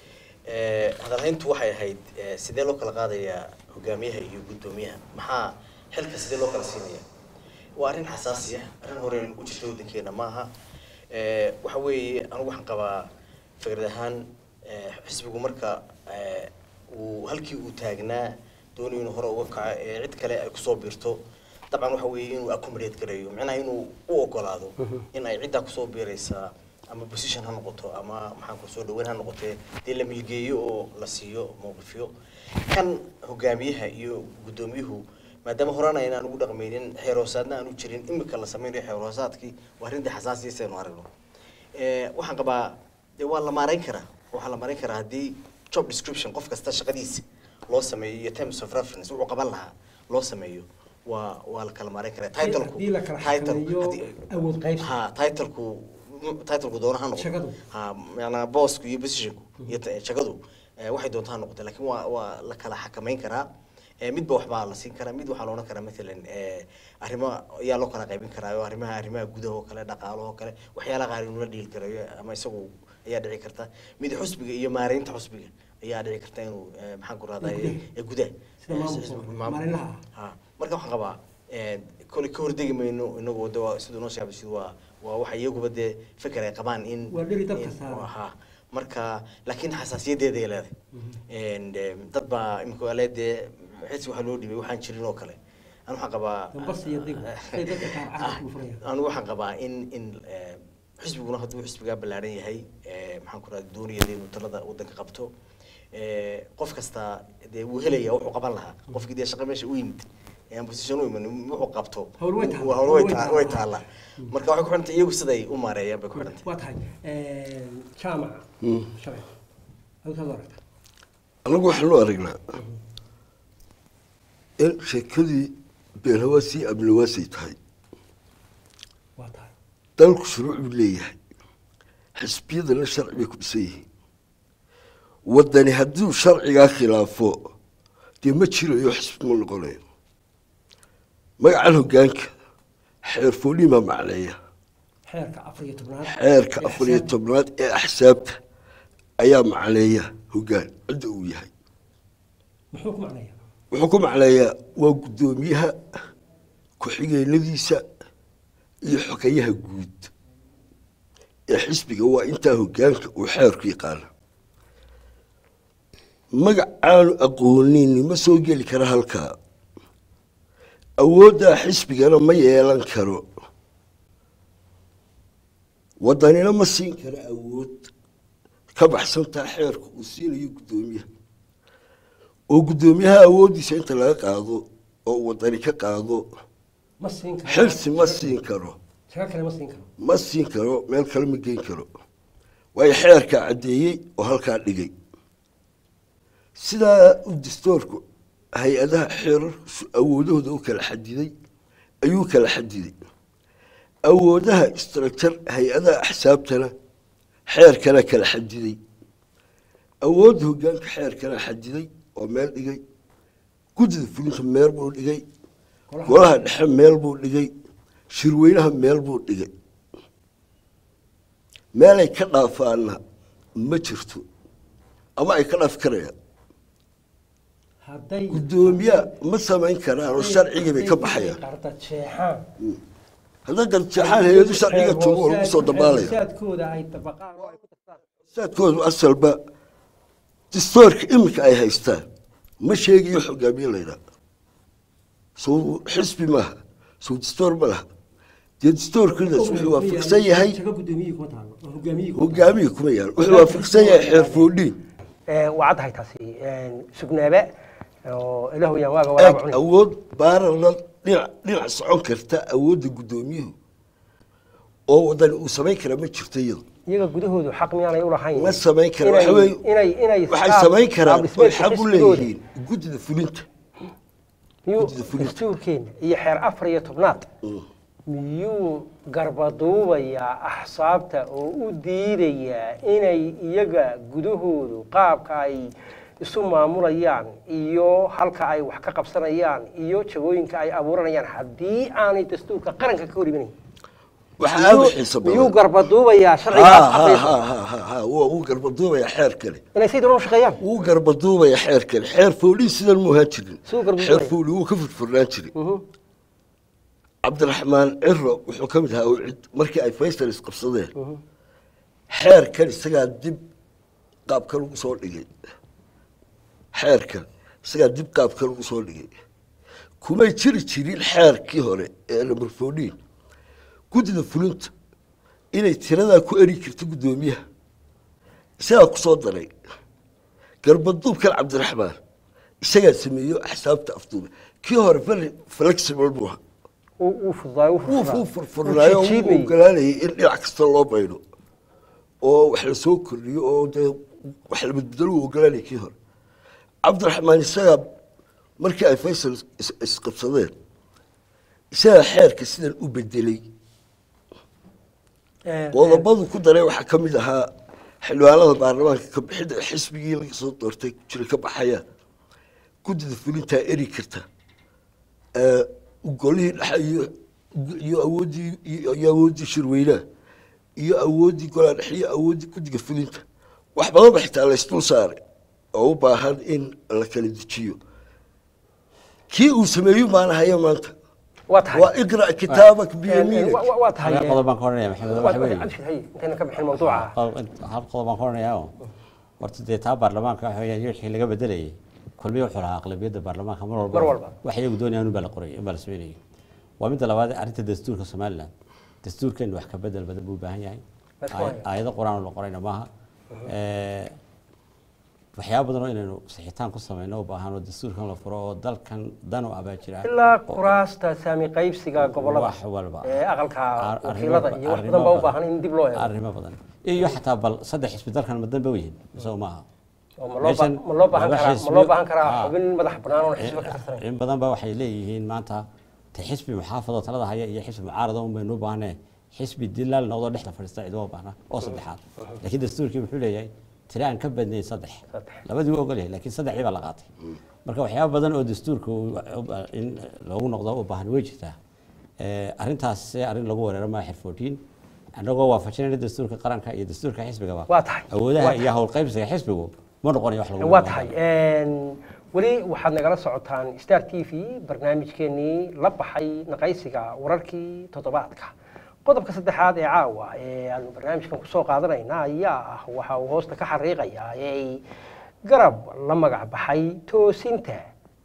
Ee, hadalhayntu waxay ahayd ee, sidee loo kala qaadayaa hogaamiyaha iyo guddoomiyaha maxaa xilka sidee loo kala siinaya waa arrin xasaasi ah arrin hore u jirta waddankeena maaha Ee, waxa weeye anigu waxaan qabaa fikrad ahaan ee, xisbigu marka ee, uu halkii uu taagnaa doonayo inuu hore uga kaco ee cid kale ay kusoo biirto dabcan waxa weeye inuu accommodate gareeyo micnaha inuu u ogolaado in ay ciddaa kusoo biiraysaa ama position ha noqoto ama maxaan ku soo dhaweyn ha noqotee dee la milgeeyo oo la siiyo mowqifyo kan hogaamiyaha iyo guddoomiyuhu maadaama horena aynaan ugu dhaqmaynin xeer hoosaadna aanu jirin imika la sameynayo xeer hoosaadkii waa arrintii xasaasiyasa aynu aragno Ee, waxaan qabaa dee waa la maarayn karaa waxaa la maarayn karaa haddii job description qof kasta shaqadiisa loo sameeyo iyo terms of reference wuxuu qaban lahaa loo sameeyo waa waa la kala maarayn karaa titleku haddii la kala title- xakameeyo haddii- awood qaybsi. ha titleku titleku doona ha Shaqadu. noqdo ha macnaa boosku iyo positionku iyo ta- shaqadu eh, waxay doonta ha noqotee laakiin waa waa la kala xakameyn karaa Eh, midba waxbaa la siin karaa mid waxaa la odhan karaa maalan eh, arrimo ayaa loo kala qaybin karaa oo arrimaha arrimaha gudaha oo kale dhaqaalaha oo kale waxyaalaha qaar inuu la dhiili karayo ama isagu ayaa dhici karta mid xusbiga iyo maareynta xusbiga ayaa dhici karta inuu eh, maxaan ku rahdaa Gudaha. gudaha Sida Eh, maamulka, sida- maareynlaha. ha marka waxaan qabaa eh, kole ka hordegi mayno inagu de waa siduu noo sheegay siduu waa waa waxa iyaguba dee feker ay qabaan in Waa dheri dabka in- saaran. ha marka laakiin xasaasiyadeeda ay leedahay And, em, dad baa imika waa lee dee xilsi waxaa loo dhibay waxaan jirin oo kale anu waxaan qabaa Dambas iyo dib. Say dadka qaar carabka u furayaan. anu waxaan qabaa in in eh, xisbiguna hadduu xisbigaa ballaaran yahay eh, maxaan ku rahda doonaya inuu talada waddanka qabto Eh, qof kasta dee wuu helaya wuxuu qaban lahaa qofkii dee shaqa meesha u yimid ee aan position u iman wuxuu qabto Hawl way taallaa. Waa- hawl way Hawl way taa- taallaa. way taallaa marka waxay ku xidhantay iyagu siday u maareeyaan bay ku xidhantay waa tahay jaamaca shabeel halkaad u aragta anagu waxaanu aragnaa in sheekadii beenhawaasii abniwaasay tahay waa tahay dalku shuruuc buu leeyahay xisbiyadana sharci bay ku dhisan yihiin waddani hadduu sharcigaa khilaafo dee ma jirayo xisbi ma noqonayo magacan hoggaanka xeer foolimaa macneeya xeerka afar iyo tobnaad xeerka ee afar iyo xisaabta. tobnaad ee axsaabta ayaa macneeya hoggaan cidda uu yahay muxuu ku macnaya wuxuu ku macneeyaa waa guddoomiyaha ku-xigeenadiisa iyo xogayaha guud ee xisbiga waa intaa hoggaanka uu xeerku yaqaana magacaanu aqoonin ma soo geli kara halkaa awooddaa xisbigana ma yeelan karo waddanina ma siin karo awood ka baxsantaa xeerka uu siinayo guddoomiyaha oo guddoomiyaha awooddiisa inta laga qaado oo uu waddani ka qaado ma siin karo xilsi ma siin karo shaqa kale ma siin karo ma siin karo meel kale ma geyn karo waayo xeerkaa caddeeyey oo halkaa dhigay sidaa u dastoorku hay-adaha xeerarkiisu awoodahooda u kala xadiday ayuu kala xadiday awoodaha structure hay-adaha axsaabtana xeerkana kala xadiday awoodda hoggaanka xeerkana xadiday oo meel dhigay guddida fulinta meel buu dhigay Golaha- golaha dhexe meel buu dhigay shirweynaha meel buu dhigay meelay ka dhaafaana ma jirto ama ay ka dhaafi karayaan hadday guddoomiye ma samayn karaan oo sharcigii bay ka baxayaan qarda jeexaan hadday garjeexaan hay-adu sharciga joogo oo lagu soo dabaalaya saadkooda ay dabaqaan oo ay ku dartaan saadkoodu asalba dastoorka iminka ay haystaan ma sheegayo xogaamiye laydhaa sow xisbi maaha sow dastoor ma laha dee dastoorkiidaas wuxuu waafaqsan yahay shaqa gudoomiyihii kuma taalo oo hogaamiyihii kuma taalo. hogaamihii kuma yaal wuxuu waafaqsan yahay xeer foodhiin waa caddahay taasi sugnaabe oo ilaahu yaan waaga walaaba eeg cunay awood baarana dhinac dhinac socon karta awoodda guddoomiyuhu oo wadani uu samayn karaa ma jirto iyada iyaga gudahoodu xaq miyaanay u lahayn ma samayn kara inay- waxa weeye inay inay waxay qaab- samayn karaan qaab oy dhismeedka xaq u xisbigooda leeyihiin guddida fulinta miyuu guddida fulinta. dastuurkeena iyo xeer afar iyo tobnaad miyuu garbaduubayaa axsaabta oo u diidayaa inay iyaga gudahoodu qaabka ay isu maamulayaan iyo halka ay wax ka qabsanayaan iyo jagooyinka ay abuuranayaan haddii aanay dastuurka qaranka ka hor imanayn waxaa aada u Miyuu- xiiso miyuu badan garbaduubayaa Ha, sharciga ha, afar iyo ha, ha, ha, ha, waa uu garbaduubaya xeer kale inay si doona u shaqeeyaan wuu garbaduubaya xeer kale xeer foolii sidan mu ahaan jirin Siduu garbaduubaya? xeer fooli wuu ka furfurnaan jiray Mhm. cabdiraxmaan ciro wuxuu ka mid ahaa ucid markii ay faysal isqabsadeen xeerkan isagaa dib qaabkan ugu soo dhigay xeerkan isagaa dib qaabkan ugu soo dhigay kumay jiri jirin xeerkii hore ee number fourteen guddida fulinta inay tiradaa ku eri jirto guddoomiyaha isagaa ku soo daray garbaduubkan cabdiraxmaan isagaa sameeyo axsaabta afduuba kii hore very flexible buu ahaa uu uu fududaay uu wuu furfuraa. fuu furfurnaayo Uu wuu jiidmayey. ogolaanayay in dhinac kasta loo baydho oo wax la soo kordhiyo oo dee wax la bedbedelo uu ogolaanayay kii hore cabdiraxmaan isagaa markii ay faysal is- isqabsadeen isagaa xeerka sidan u bedelay Ee, qodobadu ku daray waxaa ka mid ahaa xildhibaanada baarlamaanka ka bixidda xisbigii laga soo doortay jira ka baxaya guddida fulintaa eri karta ee, golihii dhexe iyo iyo awooddii iyo iyo awooddii shirweynaha iyo awooddii golaha dhexe iyo awooddii guddiga fulinta wax badan ba xitaa laysdul saaray oo u baahan in la kala dejiyo kii uu sameeyo maanahaya maanta waa tahay waa iqra' kitaabak Ee, biyamiinak wa- wa- waa tahay hal ee, qodob baan ka odhanaya maxamed waa- waxa waa- weeye abshir, hay, intayna ka bixin mawduuca Qol- hal qodob baan ka odhanayaa oo horta dee taa baarlamaanka waxa weeyaan wixii laga bedelayay kulmiye wuxuu lahaa aqlabiyadda baarlamaanka mar walba Mar walba. wax iyagu doonayaan unbaa la qoray unbaa la sameynayay waa midda labaad arrinta dastuurka somaliland dastuurkeenu wax ka bedel badan buu u baahan yahay That's Aay- why. aayado qur-aan oo la qorayna maaha Ee, waxyaabo badan oo inaynu sixitaan ku samayno u baahan oo dastuurkan la furo oo dalkan dan u abaa jira ilaa kuraasta saami qaybsiga gobolada wax walba ee aqalka Ar- wakiilada arrimo- iyo wax arrimo badan baa u badan. baahan in dib loo eego arrimo badan iyo xataa bal saddex xisbi dalkan ma danba u yihiin isagoo maaha oo ma loo ba- meeshan ma loo baahan laba karaa ma xisbi- loo baahan karaa Ah. xubin madax bannaan oo xisbi ka tirsan in badan ba waxay leeyihiin maanta te xisbi muxaafadoo talada haya iyo xisbi mucaarada un baynu u baahnee xisbi dilaal noqdoo dhexda fadhiista ciduma baahna oo saddexaad laakiin dastuurkii muxuu leeyahay tiri aan ka badnayn saddex Saddex. labadii wuu ogol yahay laakiin saddexdii baa la qaatay marka waxyaaba badan oo dastuurka uu- in loogu noqdo u baahan way jirtaa Eh, arrintaas se arrin lagu weeraro maa xir 14 annagoo waafajinayna dastuurka qaranka iyo dastuurka xisbigaba Waa tahay. awoodaha Waa iyo howlqaybsiga xisbigu ma noqonayo wax lagu waa tahay een, weli waxaad nagala socotaan star t v barnaamijkeenii la baxay naqaysiga wararkii toddobaadka qodobka saddexaad ee caawa ee aanu barnaamijkan kusoo qaadanayna ayaa ah waxa uu hoosta ka xariiqayaa ee garab la magac baxay toosinta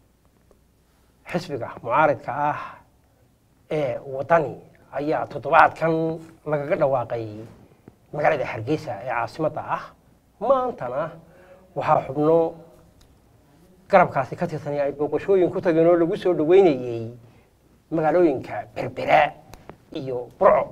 xisbiga mucaaridka ah ee wadani ayaa toddobaadkan lagaga dhawaaqay magaalada hargeysa ee caasimadda ah maantana waxaa xubno garabkaasi ka tirsan ay booqashooyin ku tageen oo lagu soo dhaweynayey magaalooyinka berbera iyo burco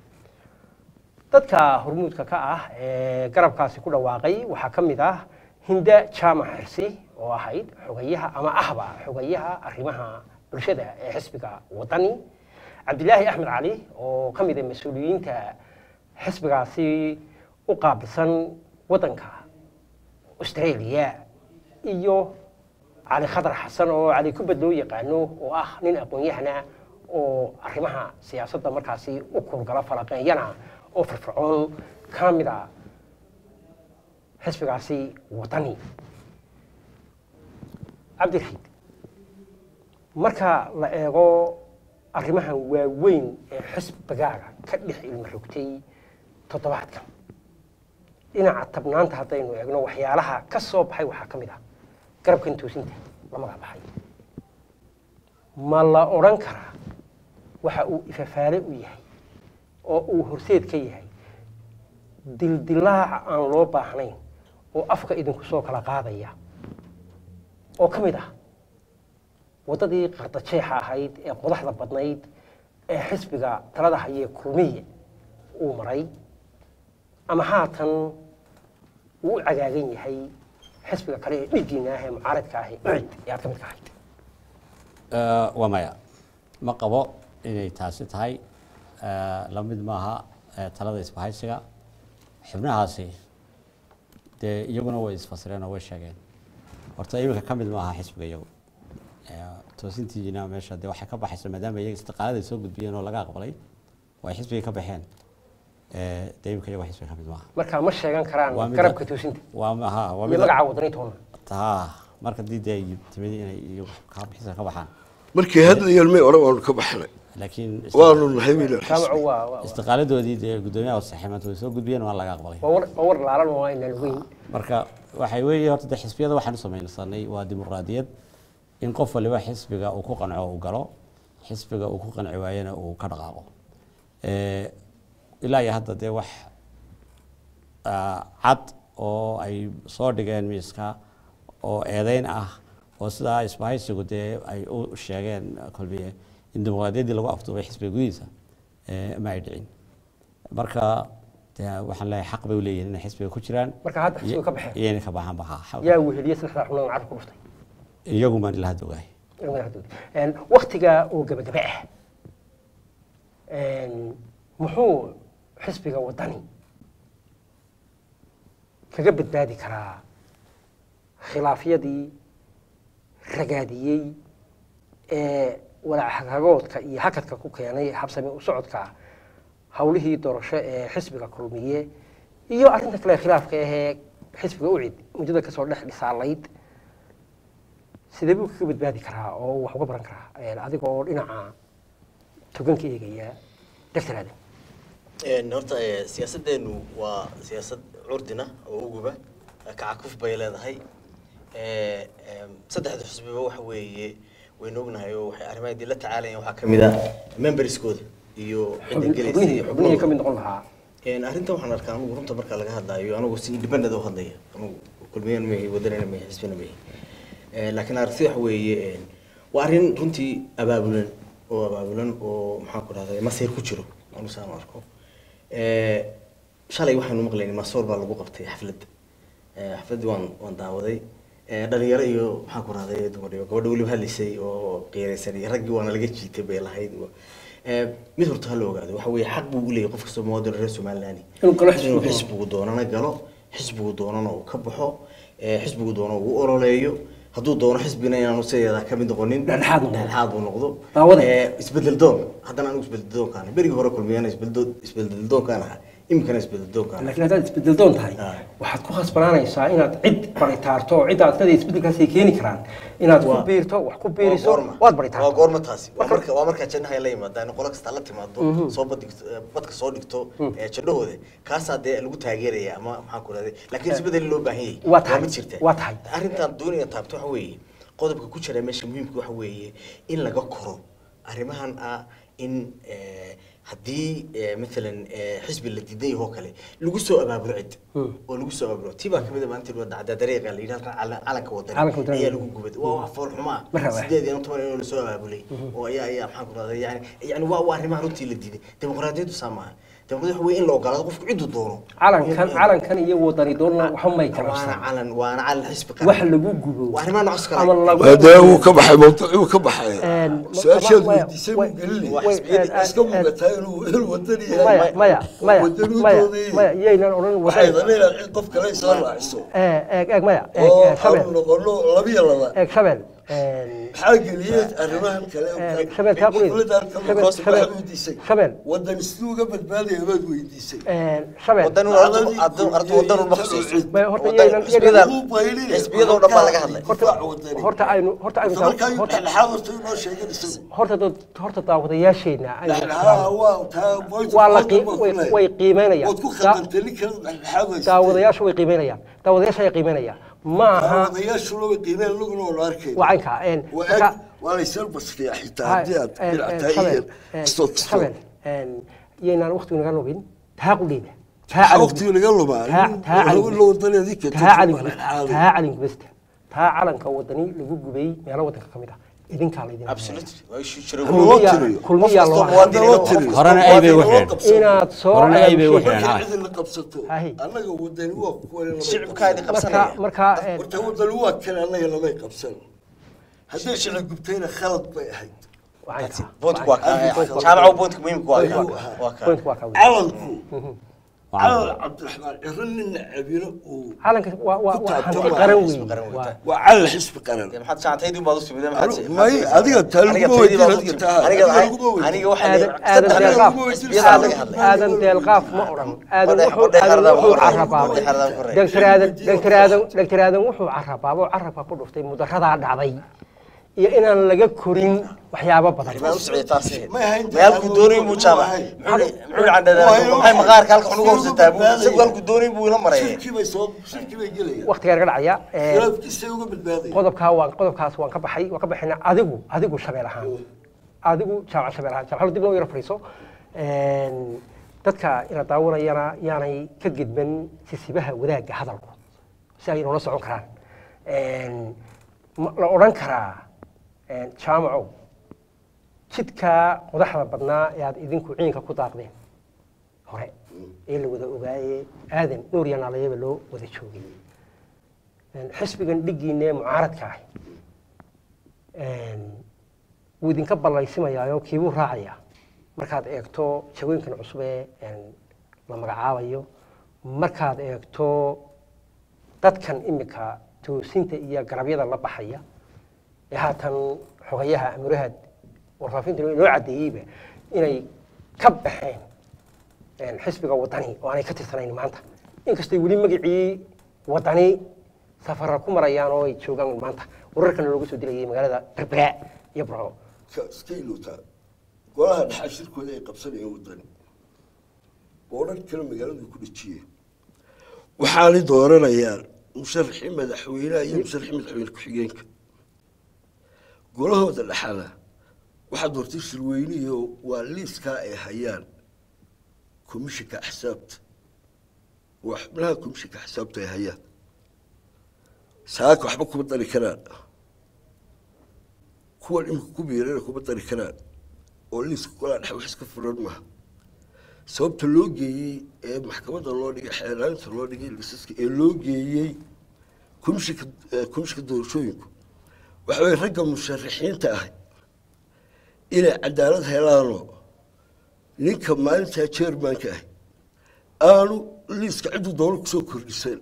dadka hormuudka ka ah ee garabkaasi ku dhawaaqay waxaa ka mid ah hinda jaamac xirsi oo ahayd xogayaha ama ahba xogayaha arrimaha bulshada ee xisbiga wadani cabdilaahi axmed cali oo ka mid ah mas-uuliyiinta xisbigaasi u qaabilsan waddanka australia iyo cali khadar xasan oo cali kubad loo yaqaano oo ah nin aqoon-yahana oo arrimaha siyaasadda markaasi u kurgala falaqeeyana oo firfircoon ka mid a xisbigaasi wadani cabdiraxiid marka la eego arrimahan waaweyn ee xisbigaaga ka dhex ilma rogtay toddobaadkan dhinaca tabnaanta haddaynu eegno waxyaalaha ka soo baxay waxaa ka mid ah garabkan toosinta la magac baxay ma la odhan karaa waxa uu ifafaale u yahay oo uu horseed ka yahay dildilaac aan loo baahnayn oo afka idinku soo kala qaadaya oo ka mid ah waddadii qardajeexa ahayd ee qodaxda badnayd ee xisbiga talada hayee kulmiye uu maray ama haatan uu u cagaagan yahay xisbiga kale ee dhiiggiina ah ee mucaaradka ah ee ucid ee aad ka mid ka ahayd Eh, waa maya ma qabo inay taasi tahay Eh, la mid maaha eh, talada isbahaysiga xubnahaasi dee iyaguna way isfasireen oo way sheegeen horta iminka ka mid maaha xisbiga iyagu Eh, toosintiina meesha dee waxay ka baxaysa maadaama iyaga istiqaalada ay soo gudbiyeen oo laga aqbalay oo ay xisbigii ka baxeen Eh, dee iminka iyagu xisbiga ka mid maaha marka ma sheegan Waa karaan mid- garabka toosinta waa ma- ha waa iyo mid magaca wadani toona taa marka dii dee ay timid inay iyagu ka xisbiga ka baxaan markii hadlayeen may odhan waanu ka baxnay laakiin waanu nahay wiilan jaamacu waa waa- istiqaaladoodii dee guddoomiyaha saxiimanta way soo gudbiyeen waa laga aqbalay waa war waa war laalan oo aynaan ogeyn marka waxay weeye horta dee xisbiyada waxaan u samaysanay waa dimuqraadiyad in qof waliba xisbiga uu ku qanco uu galo xisbiga uu ku qanci waayena uu ka dhaqaaqo Eh, ilaa iyo hadda dee wax ah, cad oo ay soo dhigeen miiska oo eedeyn ah oo sidaa isbahaysigu dee ay u sheegeen kolbiye in dimuqraadiyaddii lagu afduubay xisbiga gudihiisa eh, ma ay dhicin marka dee waxaan leeyahay xaq bay u leeyihin inay xisbiga ku jiraan Marka hadda xisbiga ka baxeen. iyo inay ka baxaan baha yaa weheliye saddexdaa xubnood carab ku dhuftay iyagu maan ila hadda ogahay waktiga oo gabagaba ah een, muxuu xisbiga wadani kaga badbaadi karaa khilaafyadii ragaadiyey ee walaacagoodka iyo hakadka ku keenay habsami u socodka howlihii doorasho ee xisbiga kulmiye iyo arrinta kale khilaafka ahee xisbiga ucid muddada kasoo dhex dhisaalayd sidee buu kaga badbaadi karaa oo wax uga baran karaa Een, adiga oo dhinaca togan ka eegaya doctor aadan Een, horta eh, siyaasaddeenu waa siyaasad curdina oo uguba kacakuf bay leedahay Eh, em, saddexda xusbiba waxa weeye waynu ognahay oo waxay arrimaha dii la tacaalayaan waxaa ka mid ah memberskooda iyo cidda gelaysa xubnihii iyo xubnihii ka mid xubnahooda. noqon lahaa Een, arrintan waxaan arkaa anugu runta marka laga hadlaayo anugu si independent u hadlaya anugu kulmiyana mahi wadanina mahi xisbina mahi Eh, laakiin aragtida waxa weeye een, waa arrin runtii abaabulan oo abaabulan oo maxaan ku dhahday masir ku jiro anu saan u arko Eh, shalay waxaanu maqlaynay maasoor baa lagu qabtay xaflad Eh, xafladdii waan waan daawaday Eh, dhalinyaro iyo maxaan ku rahday dumar iyo gabadha weliba hadlaysay oo qiiraysan iyo raggii waana laga jiitay bay lahayd Eh, mid horta ha la ogaado waxa weeye xaq buu u leeyahay qof kastoo muwaadin reer somaliland Inuu galo xisbigu inuu doono. xisbigu doonana galo xisbigu doonana uu ka baxo eh, xisbigu doono uu u ololeeyo hadduu doono xisbina inaanu sideeda ka mid noqonin Dhexdhexaad noqdo. dhexdhexaad uu noqdo Daawada. Eh, isbedel doon haddana anigu isbedel doonkaan berigii hore kulmiyana isbedel isbedel doonkaan ahaa iminkana isbedel doonkaan laakiin haddaad isbedel doon tahay Ah. waxaad ku khasbanaanaysaa inaad cid baritaarto oo cidda aad kada isbedelkaasi keeni karaan inaad ku Waa- biirto wax ku waa biiriso goorma waad waa baritaarto goorma taasi waa marka waa marka jannaha la yimaadaan qolo kasta la timaado soo badigto eh, badka soo dhigto eh, jannahooda kaasaa dee lagu taageeraya ama maxaan ku rahday laakiin isbedel loo baahan yahay Waa tahay, mid jirta waa tahay. arrintan doonaya taabto waxa weeye qodobka ku jira meesha muhiimka waxa weeye in laga koro arrimahan ah in eh, haddii eh, maalan eh, xisbi la diidan yaho kale lagu soo abaabulo cid oo lagu soo abaabulo tii baa kamid a maanta wada cadda dariiqa la yidhi halkan cala- calanka Calanka wadani wadani. ayaa lagu gubay waa wax fool xumo ah Ma raba. sideed iyo toban inuu lasoo abaabulay oo ayaa ayaa maxaan ku rahday yani yani waa waa arrimaha runtii la diiday dimuqraadiyaddu saa maaha dimuqraadiyaddu waxa weeye in la ogolaado qofku cidduu doono calankan calankan iyo wadani doonna waxa may kala waana qabsan calan waana calan xisbi qaran. wax lagu gubo waa arrimaha noocaas kale ama lagu hadee wuu ka baxay mawduucii wuu ka baxay Een, su-aashaad maya- weydiisay way- buu gelinay way- xisbiyadii een, iska een, muuqataa inuu hel wadan maya yahay maya maya Wadani maya doonayay. maya yaynan odhan waxay wadani danaynaad cid qof kale soo raaciso eeg eeg maya eeg oo eeg aanu shabel noqono labiyo laba eeg shabel een, maxaa geliyey arrimahan kale Eh, Shabel, kaa qulid. Shabel, Shabel, weydiisay Shabel. wadan siduu uga badbaadaya baad weydiisay een, shabel wadan ardu ardu ardu wadan uma khasiiso Maya, horta Wadan- yaynan- xisbiyada Wuu baylinaya. xisbiyadoo dhan baa laga hadlay horta horta aynu horta aynu markaa daa- horta dhexdhexaad horta inoo sheegan isagu horta dad horta daawadayaasheena aynu dhexdhexaad waa taa point waa la of qii- contact way- baad ku way leedahay. qiimeynayaan waad ku Da- khaldantay kala dhexdhexaad haysateen. daawadayaashu way qiimeynayaan daawadayaasha ay qiimeynayaan ma aha daawadayaashuna way qiimeen laguna oo la arkay waa caynka een, waa marka- eg waa laysal basriya xitaa ha- haddii aad een, dhinac een, tahay Shabel, iyo een, kastoo kastoo Shabel, een, yaynaan waqtigu naga lubin taa qudheeda taa calan- waqtiga laga lumaa taa- taa calan- la wadaneedii keentay taa waa calan- dhexdhexaad. taa calanka basta taa calanka wadani lagu gubay meelo wadanka ka mid ah idinkaa laydin absolutely waa ishu jira Loo tiriyo. kulmiyaa loo Qof kastoo Loo tiriyo. Horena ay bay u xidheen. inaad soo Horena ay bay u abaabushay. xidheen. markii cidina qabsato Hahi. annaga wadani waa kuwa lamay shicibkaadi qabsan. marka qabsanaya marka eh, horta wadani waa kale annaga lamay qabsan hadday shicib gubtayna khalad bay ahayd waxaan kaa- boontka waa waxaan- kaa jaamaca boontka muhiimka waa Ayuu kaa ahaa. waa kaa point waa kaa weyn. calanku Waa calan cabdiraxmaan ciro nina cabiro uu calanka waa waa Ku waa taabto hanti waa qaran xisbi weyn qaran weyn. waa waa calan xisbi qaran dee maxaad saacataydii baad u timid Anu- may, adiga taa laguma weydiin, adiga taa- aniga adiga laguma weydiin. aniga waxaa aadan la- aadan saddex deelqaaf laguma weydiin, xisbiyada aadan laga hadlay. aadan deelqaaf ma odhan aadan Badhex- wuxuu badhex aadan xardaan wuxuu ku reeb. carabaabay Badhex xardaan ku reeb. doctor aadan doctor aadan doctor aadan wuxuu carabaabo carabka ku dhuftay mudaradaa dhacday iyo inaan laga korin waxyaabo badan arrimaha u socday taas May ahayn may halkuu doonay buu jaaba May ahayn. muxuu candhadhaa maxay maqaarka halka xunuga hoosataa buu isagu halkuu doonay buu ila marayay shirkii bay soo shirkii bay gelayaan waqtigaa naga dhacaya eh, khilaafkiisay uga badbaadaya qodobkaa waan qodobkaas waan ka baxay waan ka baxayna adigu adigu shabeel ahaan adigu jaamac shabeel ahaan jaamacadu dib loo yaro fadhiiso Een, dadka ina daawanayana yaanay ka gidban sisibaha wadaagga hadalku si ay noola socon karaan Een, ma la odhan karaa een, jaamacow jidkaa qodaxda badnaa ee aad idinku ciinka ku daaqdeen hore ee la wada ogaaye aadan nuur iyo naalayaba loo wada joogay Een, xisbigan dhiggiina ee mucaaradka ah een, wuu idinka ballaysimayaayo kiibuu raacaya markaad eegto jawooyinkan cusub ee een, la magacaabayo markaad eegto dadkan imika toosinta iyo garabyada la baxaya ee haatan xogayaha amuraha warfaafinta inoo caddeeyeyba inay ka baxeen een, xisbiga wadani oo aanay ka tirsanayn maanta inkastay weli magacii wadani safara ku marayaan oo ay joogaan maanta wararkana looga soo dilayay magaalada berbera iyo burco ka iska ilowtaa golaha dhaxal shirkooda ay qabsanayeen wadani boodhan kale magaaladu ku dhejiyeen waxaanay dooranayaan musharaxii madaxweynaha iyo musharaxii madaxweyne ku-xigeenka golahooda dhaxala waxaa doortay shirweynihi waa liiskaa ay hayaan komishinka axsaabta waa xubnaha komishinka axsaabta ay hayaan saaka waxba kuma dari karaan kuwan imika ku biirana kuma dari karaan oo liiska golaa dhexe wax iska furan maaha sababta loo geeyey ee maxkamadda loo dhigay xeelaalinta loo dhigay liisaska ee loo geeyey komishinka komishinka doorashooyinku waxa weye ragga musharaxiinta ah inay cadaalad helaanoo ninka maalintaa jermanka ah aanu liiska cidduu doono kusoo kordhisan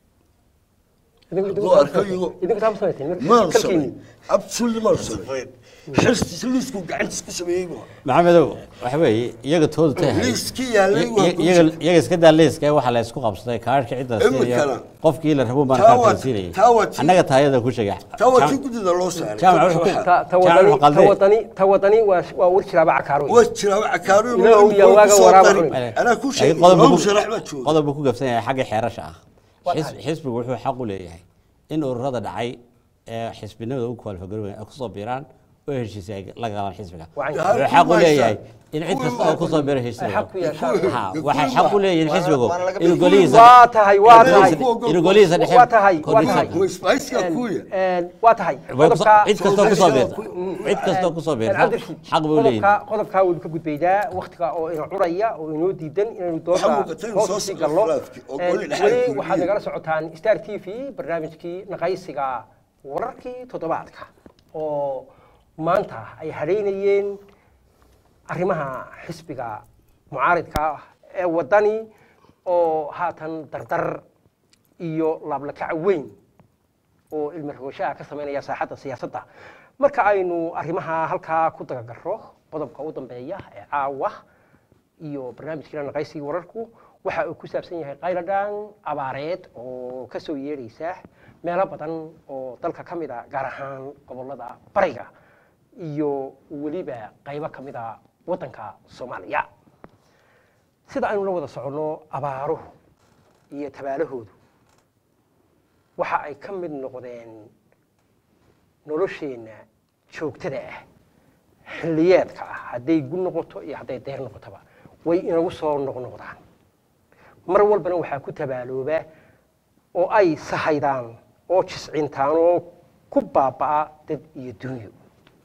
hadduu arko iyago idinku taa ma samayseen maanu kalkiinni samayn absolutely maanu samayn xirstiisa liisku gacantiis ku sameeyey bu maxamedow waxa weeye iyaga toodu tahay liiskii yaalay waa iyaga iyaga iska daa liiska waxaa la isku qabsaday kaarhka cidda Imikana. siiyo qofkii la rabo baan Taa waa- kaarkan siinayay taa waa tii- annaga taayada ku sheega taa waa tii guddida loo saaray jaamac wuxuu ku- ta ta Jaamac wadani wuxuu ta qalday. wadani ta wadani waa waa war jiraaba cakaaro waa jiraa waxa kaaru Ilaahu yaa waaga waraaba cunay. anaa ku sheegay Laakiin qodob laba buu- musharax baa jooga qodob buu ku gabsan yahay xagga xeerasha ah Waa Xis- tahay. xisbigu wuxuu xaq u leeyahay in ururada dhacay ee xisbinimada u kwalifagaroobay ay kusoo biiraan oo heshiisay ay la galaan xisbiga Waa in- wuxuu xaq u leeyahay in cid kasta oo kusoo biira Ay heshiisay xaq ku yeeshaan. Ha, waxay xaq u leeyihiin xisbigu waana laga inuu bixi- golihiisa waa tahay waa inuu tahay golihiisa- inuu golihiisa dhexe waa tahay waa kordhisan. tahay Way isbaaysiga kuya. Een, waa tahay Way kusoo- qodobka cid kastoo kusoo biirta Mm, cid kastoo kusoo biirta cabdirashiid xaq buu leeyahay qodobka qodobkaa waynu ka gudbaynaa waktiga oo ina curaya oo inoo diidan inaynu Waxaa doonta muuqata inuu soo hoos usii socdo gallo khilaafkii oo Een, goli dhexe weli ay waxaad kulmiyeen. nagala socotaan star t v barnaamijkii naqaysiga wararkii toddobaadka oo maanta ay hadhaynayeen arrimaha xisbiga mucaaridka ah ee wadani oo haatan dardar iyo laablakac weyn oo ilmi rooshaha ka samaynaya saaxadda siyaasadda marka aynu arrimaha halkaa ku dagagarro qodobka u dambeeya ee caawa iyo barnaamijkiina naqaysiga wararku waxa uu ku saabsan yahay qayladhaan abaareed oo ka soo yeedhaysa meelo badan oo dalka ka mid a gaar ahaan gobollada bariga iyo weliba qaybo ka mid a waddanka soomaaliya sida aynu la wada soconno abaaruhu iyo tabaalahoodu waxa ay ka mid noqdeen nolosheenna joogtada ah xilliyeedka ah hadday gu noqoto iyo hadday deer noqotoba way inagu soo noqnoqdaan mar walbana waxaa ku tabaalooba oo ay sahaydaan oo jiscintaan oo ku baaba'a dad iyo dunyo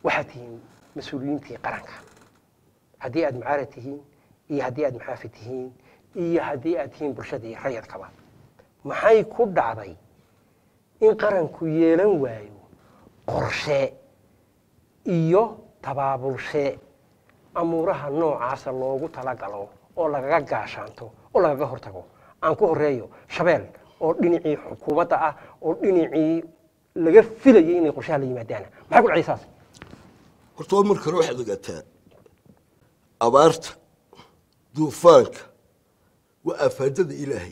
waxaad tihiin mas-uuliyiintii qaranka haddii aad mucaarad tihiin iyo haddii aad muxaafid tihiin iyo haddii aad tihiin bulshadii rayadkaba maxay ku dhacday in qaranku yeelan waayo qorshe iyo tabaabulshe amuuraha noocaasa loogu talagalo oo lagaga gaashaanto oo lagaga hortago aan ku horeeyo shabeel oo dhinacii xukuumadda ah oo dhinacii laga filayay inay qorshaha la yimaadaan maxay ku dhacday saas horta waa marka hore waxaad ogaataa abaarta duufaanka waa afaadada ilaahay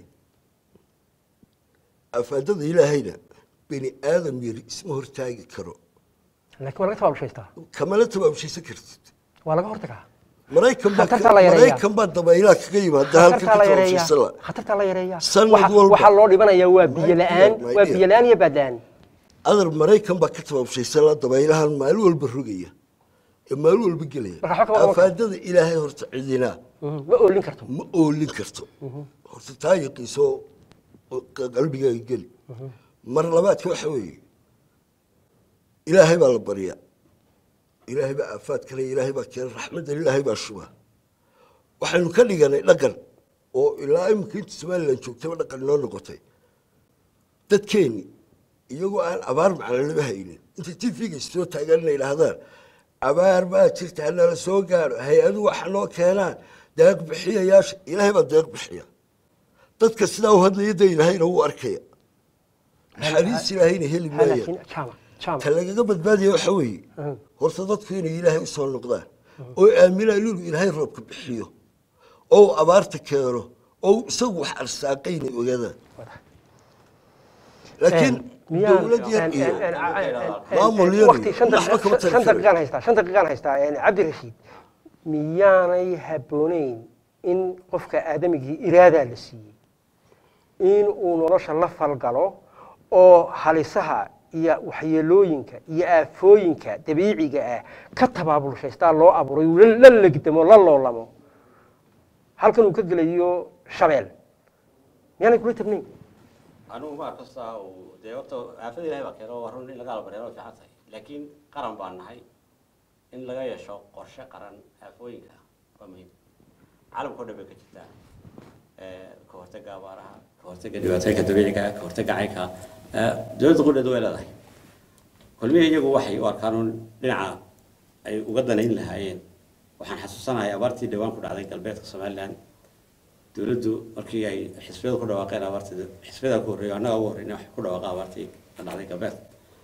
afaadada ilaahayna bini aadam yari isma hortaagi karo laakiin waa laga tabaabulshaystaa kamana tabaabshaysan kartid waa laga hortagaa maraykan baa Khatartaa la yareeyaa. maraykan baa dabaylaha kaga yimaada halka khatartaa ka la yareeyaa tabaabshaysan la khatartaa la yareeyaa Sanad Waxa- walba. waxaa loo dhibanayaa waa biyo My la-aan dear, my waa dear. biyo la-aan iyo baadlaan adar maraykan baa ka tabaabshaysan la dabaylahan maalin walba rogaya ee maalin walba gelaya Marka waxba kama afaadada ilaahay horta cidina ma oolin karto ma oolin karto horta taa yaqiiso oo qalbigaaga geli mar labaadka waxa weeye ilaahay baa la baryaa ilaahay baa aafaad kale ilaahay baa keena raxmadda ilaahay baa shuba waxaynu ka dhiganay dhaqan oo ilaa iminka inta somalilan joogtaba dhaqan inoo noqotay dadkeenni iyagoo aan abaar macnalaba haynin intay tv-ga soo taagaan inay idhaahdaan abaar baa jirta hanala soo gaadho hay-adu waxa noo keenaan deeq bixiyayaasha ilaahay baa deeq bixiya dadka sidaa u hadlaya de ilaahayna wuu arkaya naxariis ilaahayna heli Ha, maaya laakiin jaama jaama ta lagaga badbaadaya waxa weeye Mhm. horta dadku inay ilaahay u soo noqdaan oo aaminaan inuu ilaahay roobka bixiyo oo uu abaarta keeno oo uu isagu wax arsaaqayna ogaadaan laakiin miyaan dowlad yar iyo Maamul yar waqti iyo shan waxba kama daqiiqo- tari shan karo. daqiiqaan haystaa shan daqiiqaan haystaa een, cabdirashiid miyaanay habbooneyn in qofka aadamigii iraadaa la siiyey in uu nolosha la falgalo oo halisaha iyo waxyeelooyinka iyo aafooyinka dabiiciga ah ka tabaabulshaystaa loo abuuray uu la- la legdamo la loolamo halkan uu ka gelayo shabeel miyaanay kula tabnayn anigu ma kasta uu dee horta aafada ilahay baa keeno waa run in laga albareero fiican tahay laakiin qaran baan nahay in laga yeesho qorshe qaran aafooyinka waa muhiim caalamka oo dhan bay ka jirtaa Eh, ka hortagga abaaraha ka hortagga dhibaatooyinka dabiiciga ka hortagga caynka Eh, dowladda qudheedu way leedahay kulmihii iyagu waxay u arkaan un dhinaca ay uga danayn lahaayeen waxaan xasuusanahay abaartii dhawaan ku dhacday galbeedka somaliland dowladdu markii ay xisbiyadu ku dhawaaqeen abaartii xisbiyada ku horreeya annaga ugu horreynay wax ku dhawaaqa abaartii ka dhacday galbeedka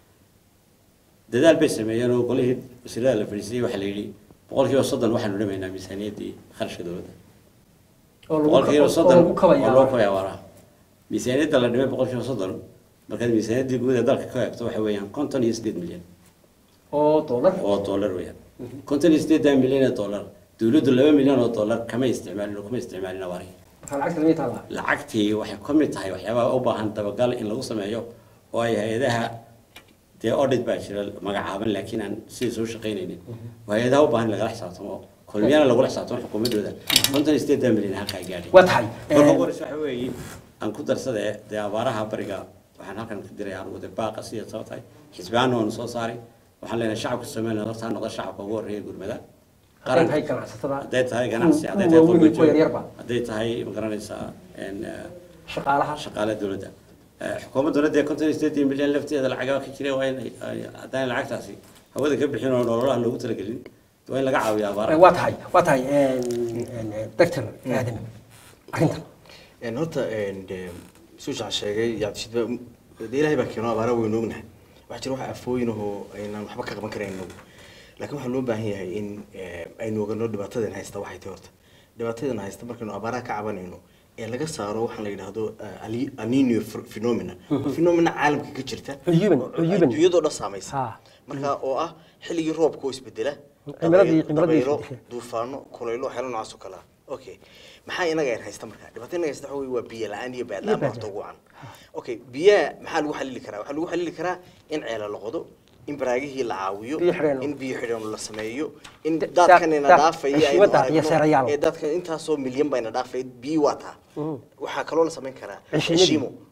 dadaal bay sameeyeen oo golihii wasiirada la fadhiisiyey waxaa la yidhi boqolkiiba soddon waxaanu dhamaynaa miisaaniyaddii kharashka dowladda boqolkiiba soddon oo loo kabaya abaaraha miisaaniyadda la dhimay boqolkiiba soddon markaad miisaaniyaddii guud ee dalka ka eegto waxa weeyaan konton iyo siddeed milyan oo doolar oo dollar weeyaan konton iyo siddeedan milyan ee dollar dowladdu laba milyan oo dollar kama isticmaalin oo kuma isticmaalin abaarihii maxaa lacagta lamid taallaa lacagtii waxay ka mid tahay waxyaabaha u baahan dabagal in lagu sameeyo oo ay hay-adaha dee audit baa jira magacaaban laakiin aan sidii soo shaqaynaynin oo hay-adaha u baahan in lagala xisaabtamo kulmiyana lagula xisaabtamo xukuumaddooda konton iyo siddeedan milyan halka ay gaadhay waa tahay marka Een, ugu horeysa waxa weeye aan ku darsadee dee abaaraha bariga waxaan halkan ka diray anugu dee baaqa sida soo tahay xisbiyaana waanu soo saaray waxaan leenahay shacabka somaliland horta ha noqda shacabka ugu horreeya gurmada hadday tahay ganacsatada hadday tahay ganacsi kuwa hadday tahay waaweyn iyo kuwa qurbajoog yaryarba hadday tahay magaranaysaa een, eh, shaqaalaha shaqaale dowladda Eh, xukuumadduna dee konton iyo siddeetan milyan lafteeda lacagaa ka jira waa in ay- ay- haddaan lacagtaasi hawada ka bixin oo nololaha loogu talagelin waa in laga caawiyo abaaraha waa tahay waa tahay doctor aadam arrintan een horta een de suushan sheegay yaabtishid ba de ilaahay baa keeno abaara weynu ognahay waxaa jira wax afooyin ahoo aynaan waxba ka qaban karayn inagu laakiin waxaa loo baahan yahay in eh, aynu ogano dhibaatadan haysta waxay tahay horta dhibaatadan haysta markaynu abaaraha ka cabanayno ee laga saaro waxaan la yidhaahdo eh, Ali- aninio phenomena phenomena caalamka ka jirta Cuyuban, oo cuyuban. adduunyadoo dhan saamaysa Ha. marka oo ah xilligii roobka oo isbedela Cimiladii- dabaylo- cimiladii dabaylo, isbedesha. duufaano kulaylo waxyaalo noocaas oo kale ah okay maxaa inaga yar haysta marka dhibaato inaga haysta waxa weeye waa biyo la-aan iyo baad la-aan baa horta ugu can okay biyaha maxaa lagu xalili karaa waxaa lagu xalili karaa in ceela la qodo in baraagihii la caawiyo Biyo xidheeno. in biyo xidheeno la sameeyo in Da- daadkan ina daad- dhaafaya xishmada aynu aragno, iyo seerayaal. ee daadkan intaasoo milyan baa ina dhaafay biyo waa taa waxaa kaloo la samayn karaa Cishimadii. cishiimo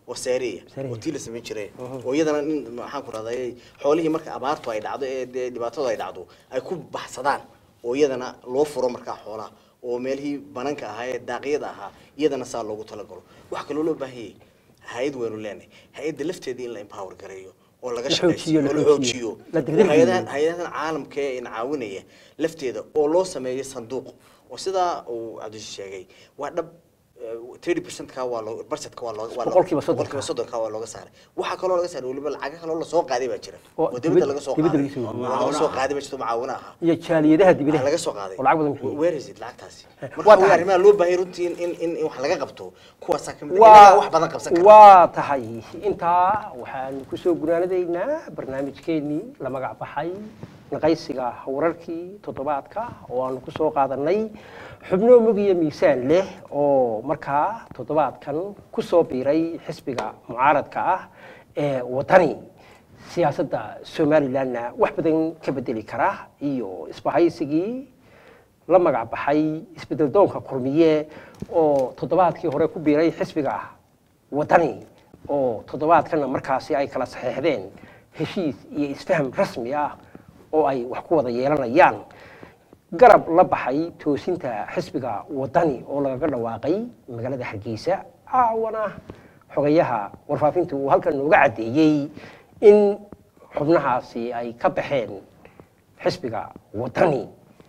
oo saareeya Saareeya. oo tii la samayn jiray oo iyadana nin maxaan ku rahday xoolihii marka abaartu ay dhacdo ee dee dhibaatadu ay dhacdo ay ku baxsadaan oo iyadana loo furo markaa xoolaha oo meelihii bananka ahaa ee daaqyada ahaa iyadana saa loogu talagalo waxaa kaloo loo baahanyay hay-ad waynu leenahay hay-adda lafteeda in la empower gareeyo oo laga La shaqaysiiyo xoojiyo, la oo la xoojiyo. xoojiyo La degdeg oo hay-adahan geliyo. hay-adahan caalamka ee ina caawinaya lafteeda oo loo sameeyo sanduuq oo sidaa uu cabdishiis sheegay waa dhab thirty percent-ka waa loo budgetka waa loo waa loo- Boqolkiiba soddonka. boqolkiiba soddonka waa looga saaray waxaa kaloo laga saaray weliba lacaga kaloo lasoo qaaday baa jira Oo oo dibadda dibad- laga soo dibadda qaaday laga soo- oo laga soo qaaday baa jirto macaawina ahaa iyo jaaliyadaha Ah, dibadaha laga soo qaaday oo lacag badan bixiyey where is it lacagtaasi waa marka waa tahay. arrimaha loo baahay runtii in in in in wax laga qabto kuwaasaa kamid ah waa inaga wax badan qabsan kara waa tahay intaa waxaan kusoo gunaanadaynaa barnaamijkeenii la magac baxay naqaysiga wararkii toddobaadka oo aanu kusoo qaadanay xubno mug iyo miisaan leh oo markaa toddobaadkan kusoo biiray xisbiga mucaaradka ah ee wadani siyaasadda somalilandna wax badan ka bedeli kara iyo isbahaysigii la magac baxay isbedel doonka kulmiye oo toddobaadkii hore ku biiray xisbiga wadani oo toddobaadkana markaasi ay kala saxeexdeen heshiis iyo isfaham rasmi ah oo ay wax ku wada yeelanayaan garab la baxay toosinta xisbiga wadani oo lagaga dhawaaqay magaalada hargeysa caawana xogayaha warfaafinta uu halkan nooga caddeeyey in xubnahaasi ay ka baxeen xisbiga wadani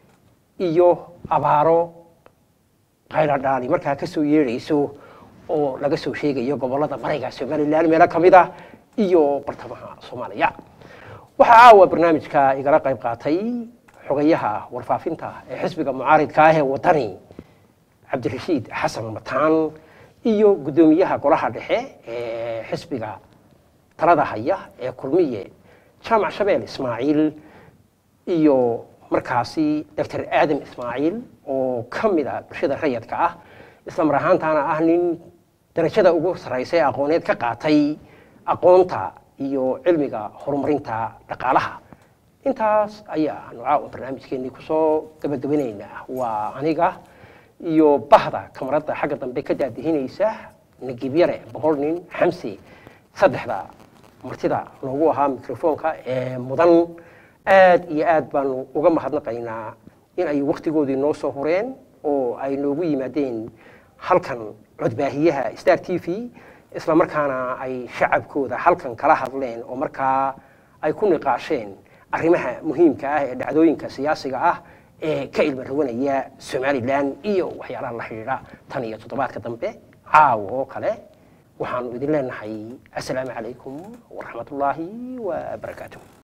iyo abaaro khayradhaani markaa ka soo yeedhayso oo laga soo sheegayo gobollada bariga somalilan meelo ka mid ah iyo bartamaha soomaaliya waxaa caawa barnaamijka igala qayb qaatay xogayaha warfaafinta ee xisbiga mucaaridka ah ee wadani cabdirashiid xasan mataan iyo guddoomiyaha golaha dhexe ee xisbiga talada haya ee kulmiye jaamac shabeel ismaaciil iyo markaasi doctor aadam ismaaciil oo ka mid a bulshada rayadka ah isla mar ahaantaana ah nin darajada ugu sarraysa ee aqooneed ka qaatay aqoonta iyo cilmiga horumarinta dhaqaalaha intaas ayaanu caawa barnaamijkeenii kusoo gabagabanaynaa waa aniga iyo bahda kamaradda xagga dambe ka daadihinaysa nagib yare boqol nin xamsi saddexda martida noogu ahaa mikrofoonka ee mudan aad iyo aad baanu uga mahadnaqaynaa in ay waktigoodii noo soo hureen oo ay noogu yimaadeen halkan codbaahiyaha star t v isla markaana ay shacabkooda halkan kala hadleen oo markaa ay ku niqaasheen arrimaha muhiimka ah ee dhacdooyinka siyaasiga ah ee ka ilma rawanaya somalilan iyo waxyaalaha la xidhiidha tan iyo toddobaadka dambe caawa oo kale waxaanu idin leenahay assalaamu calaykum waraxmat ullaahi wabarakaatuh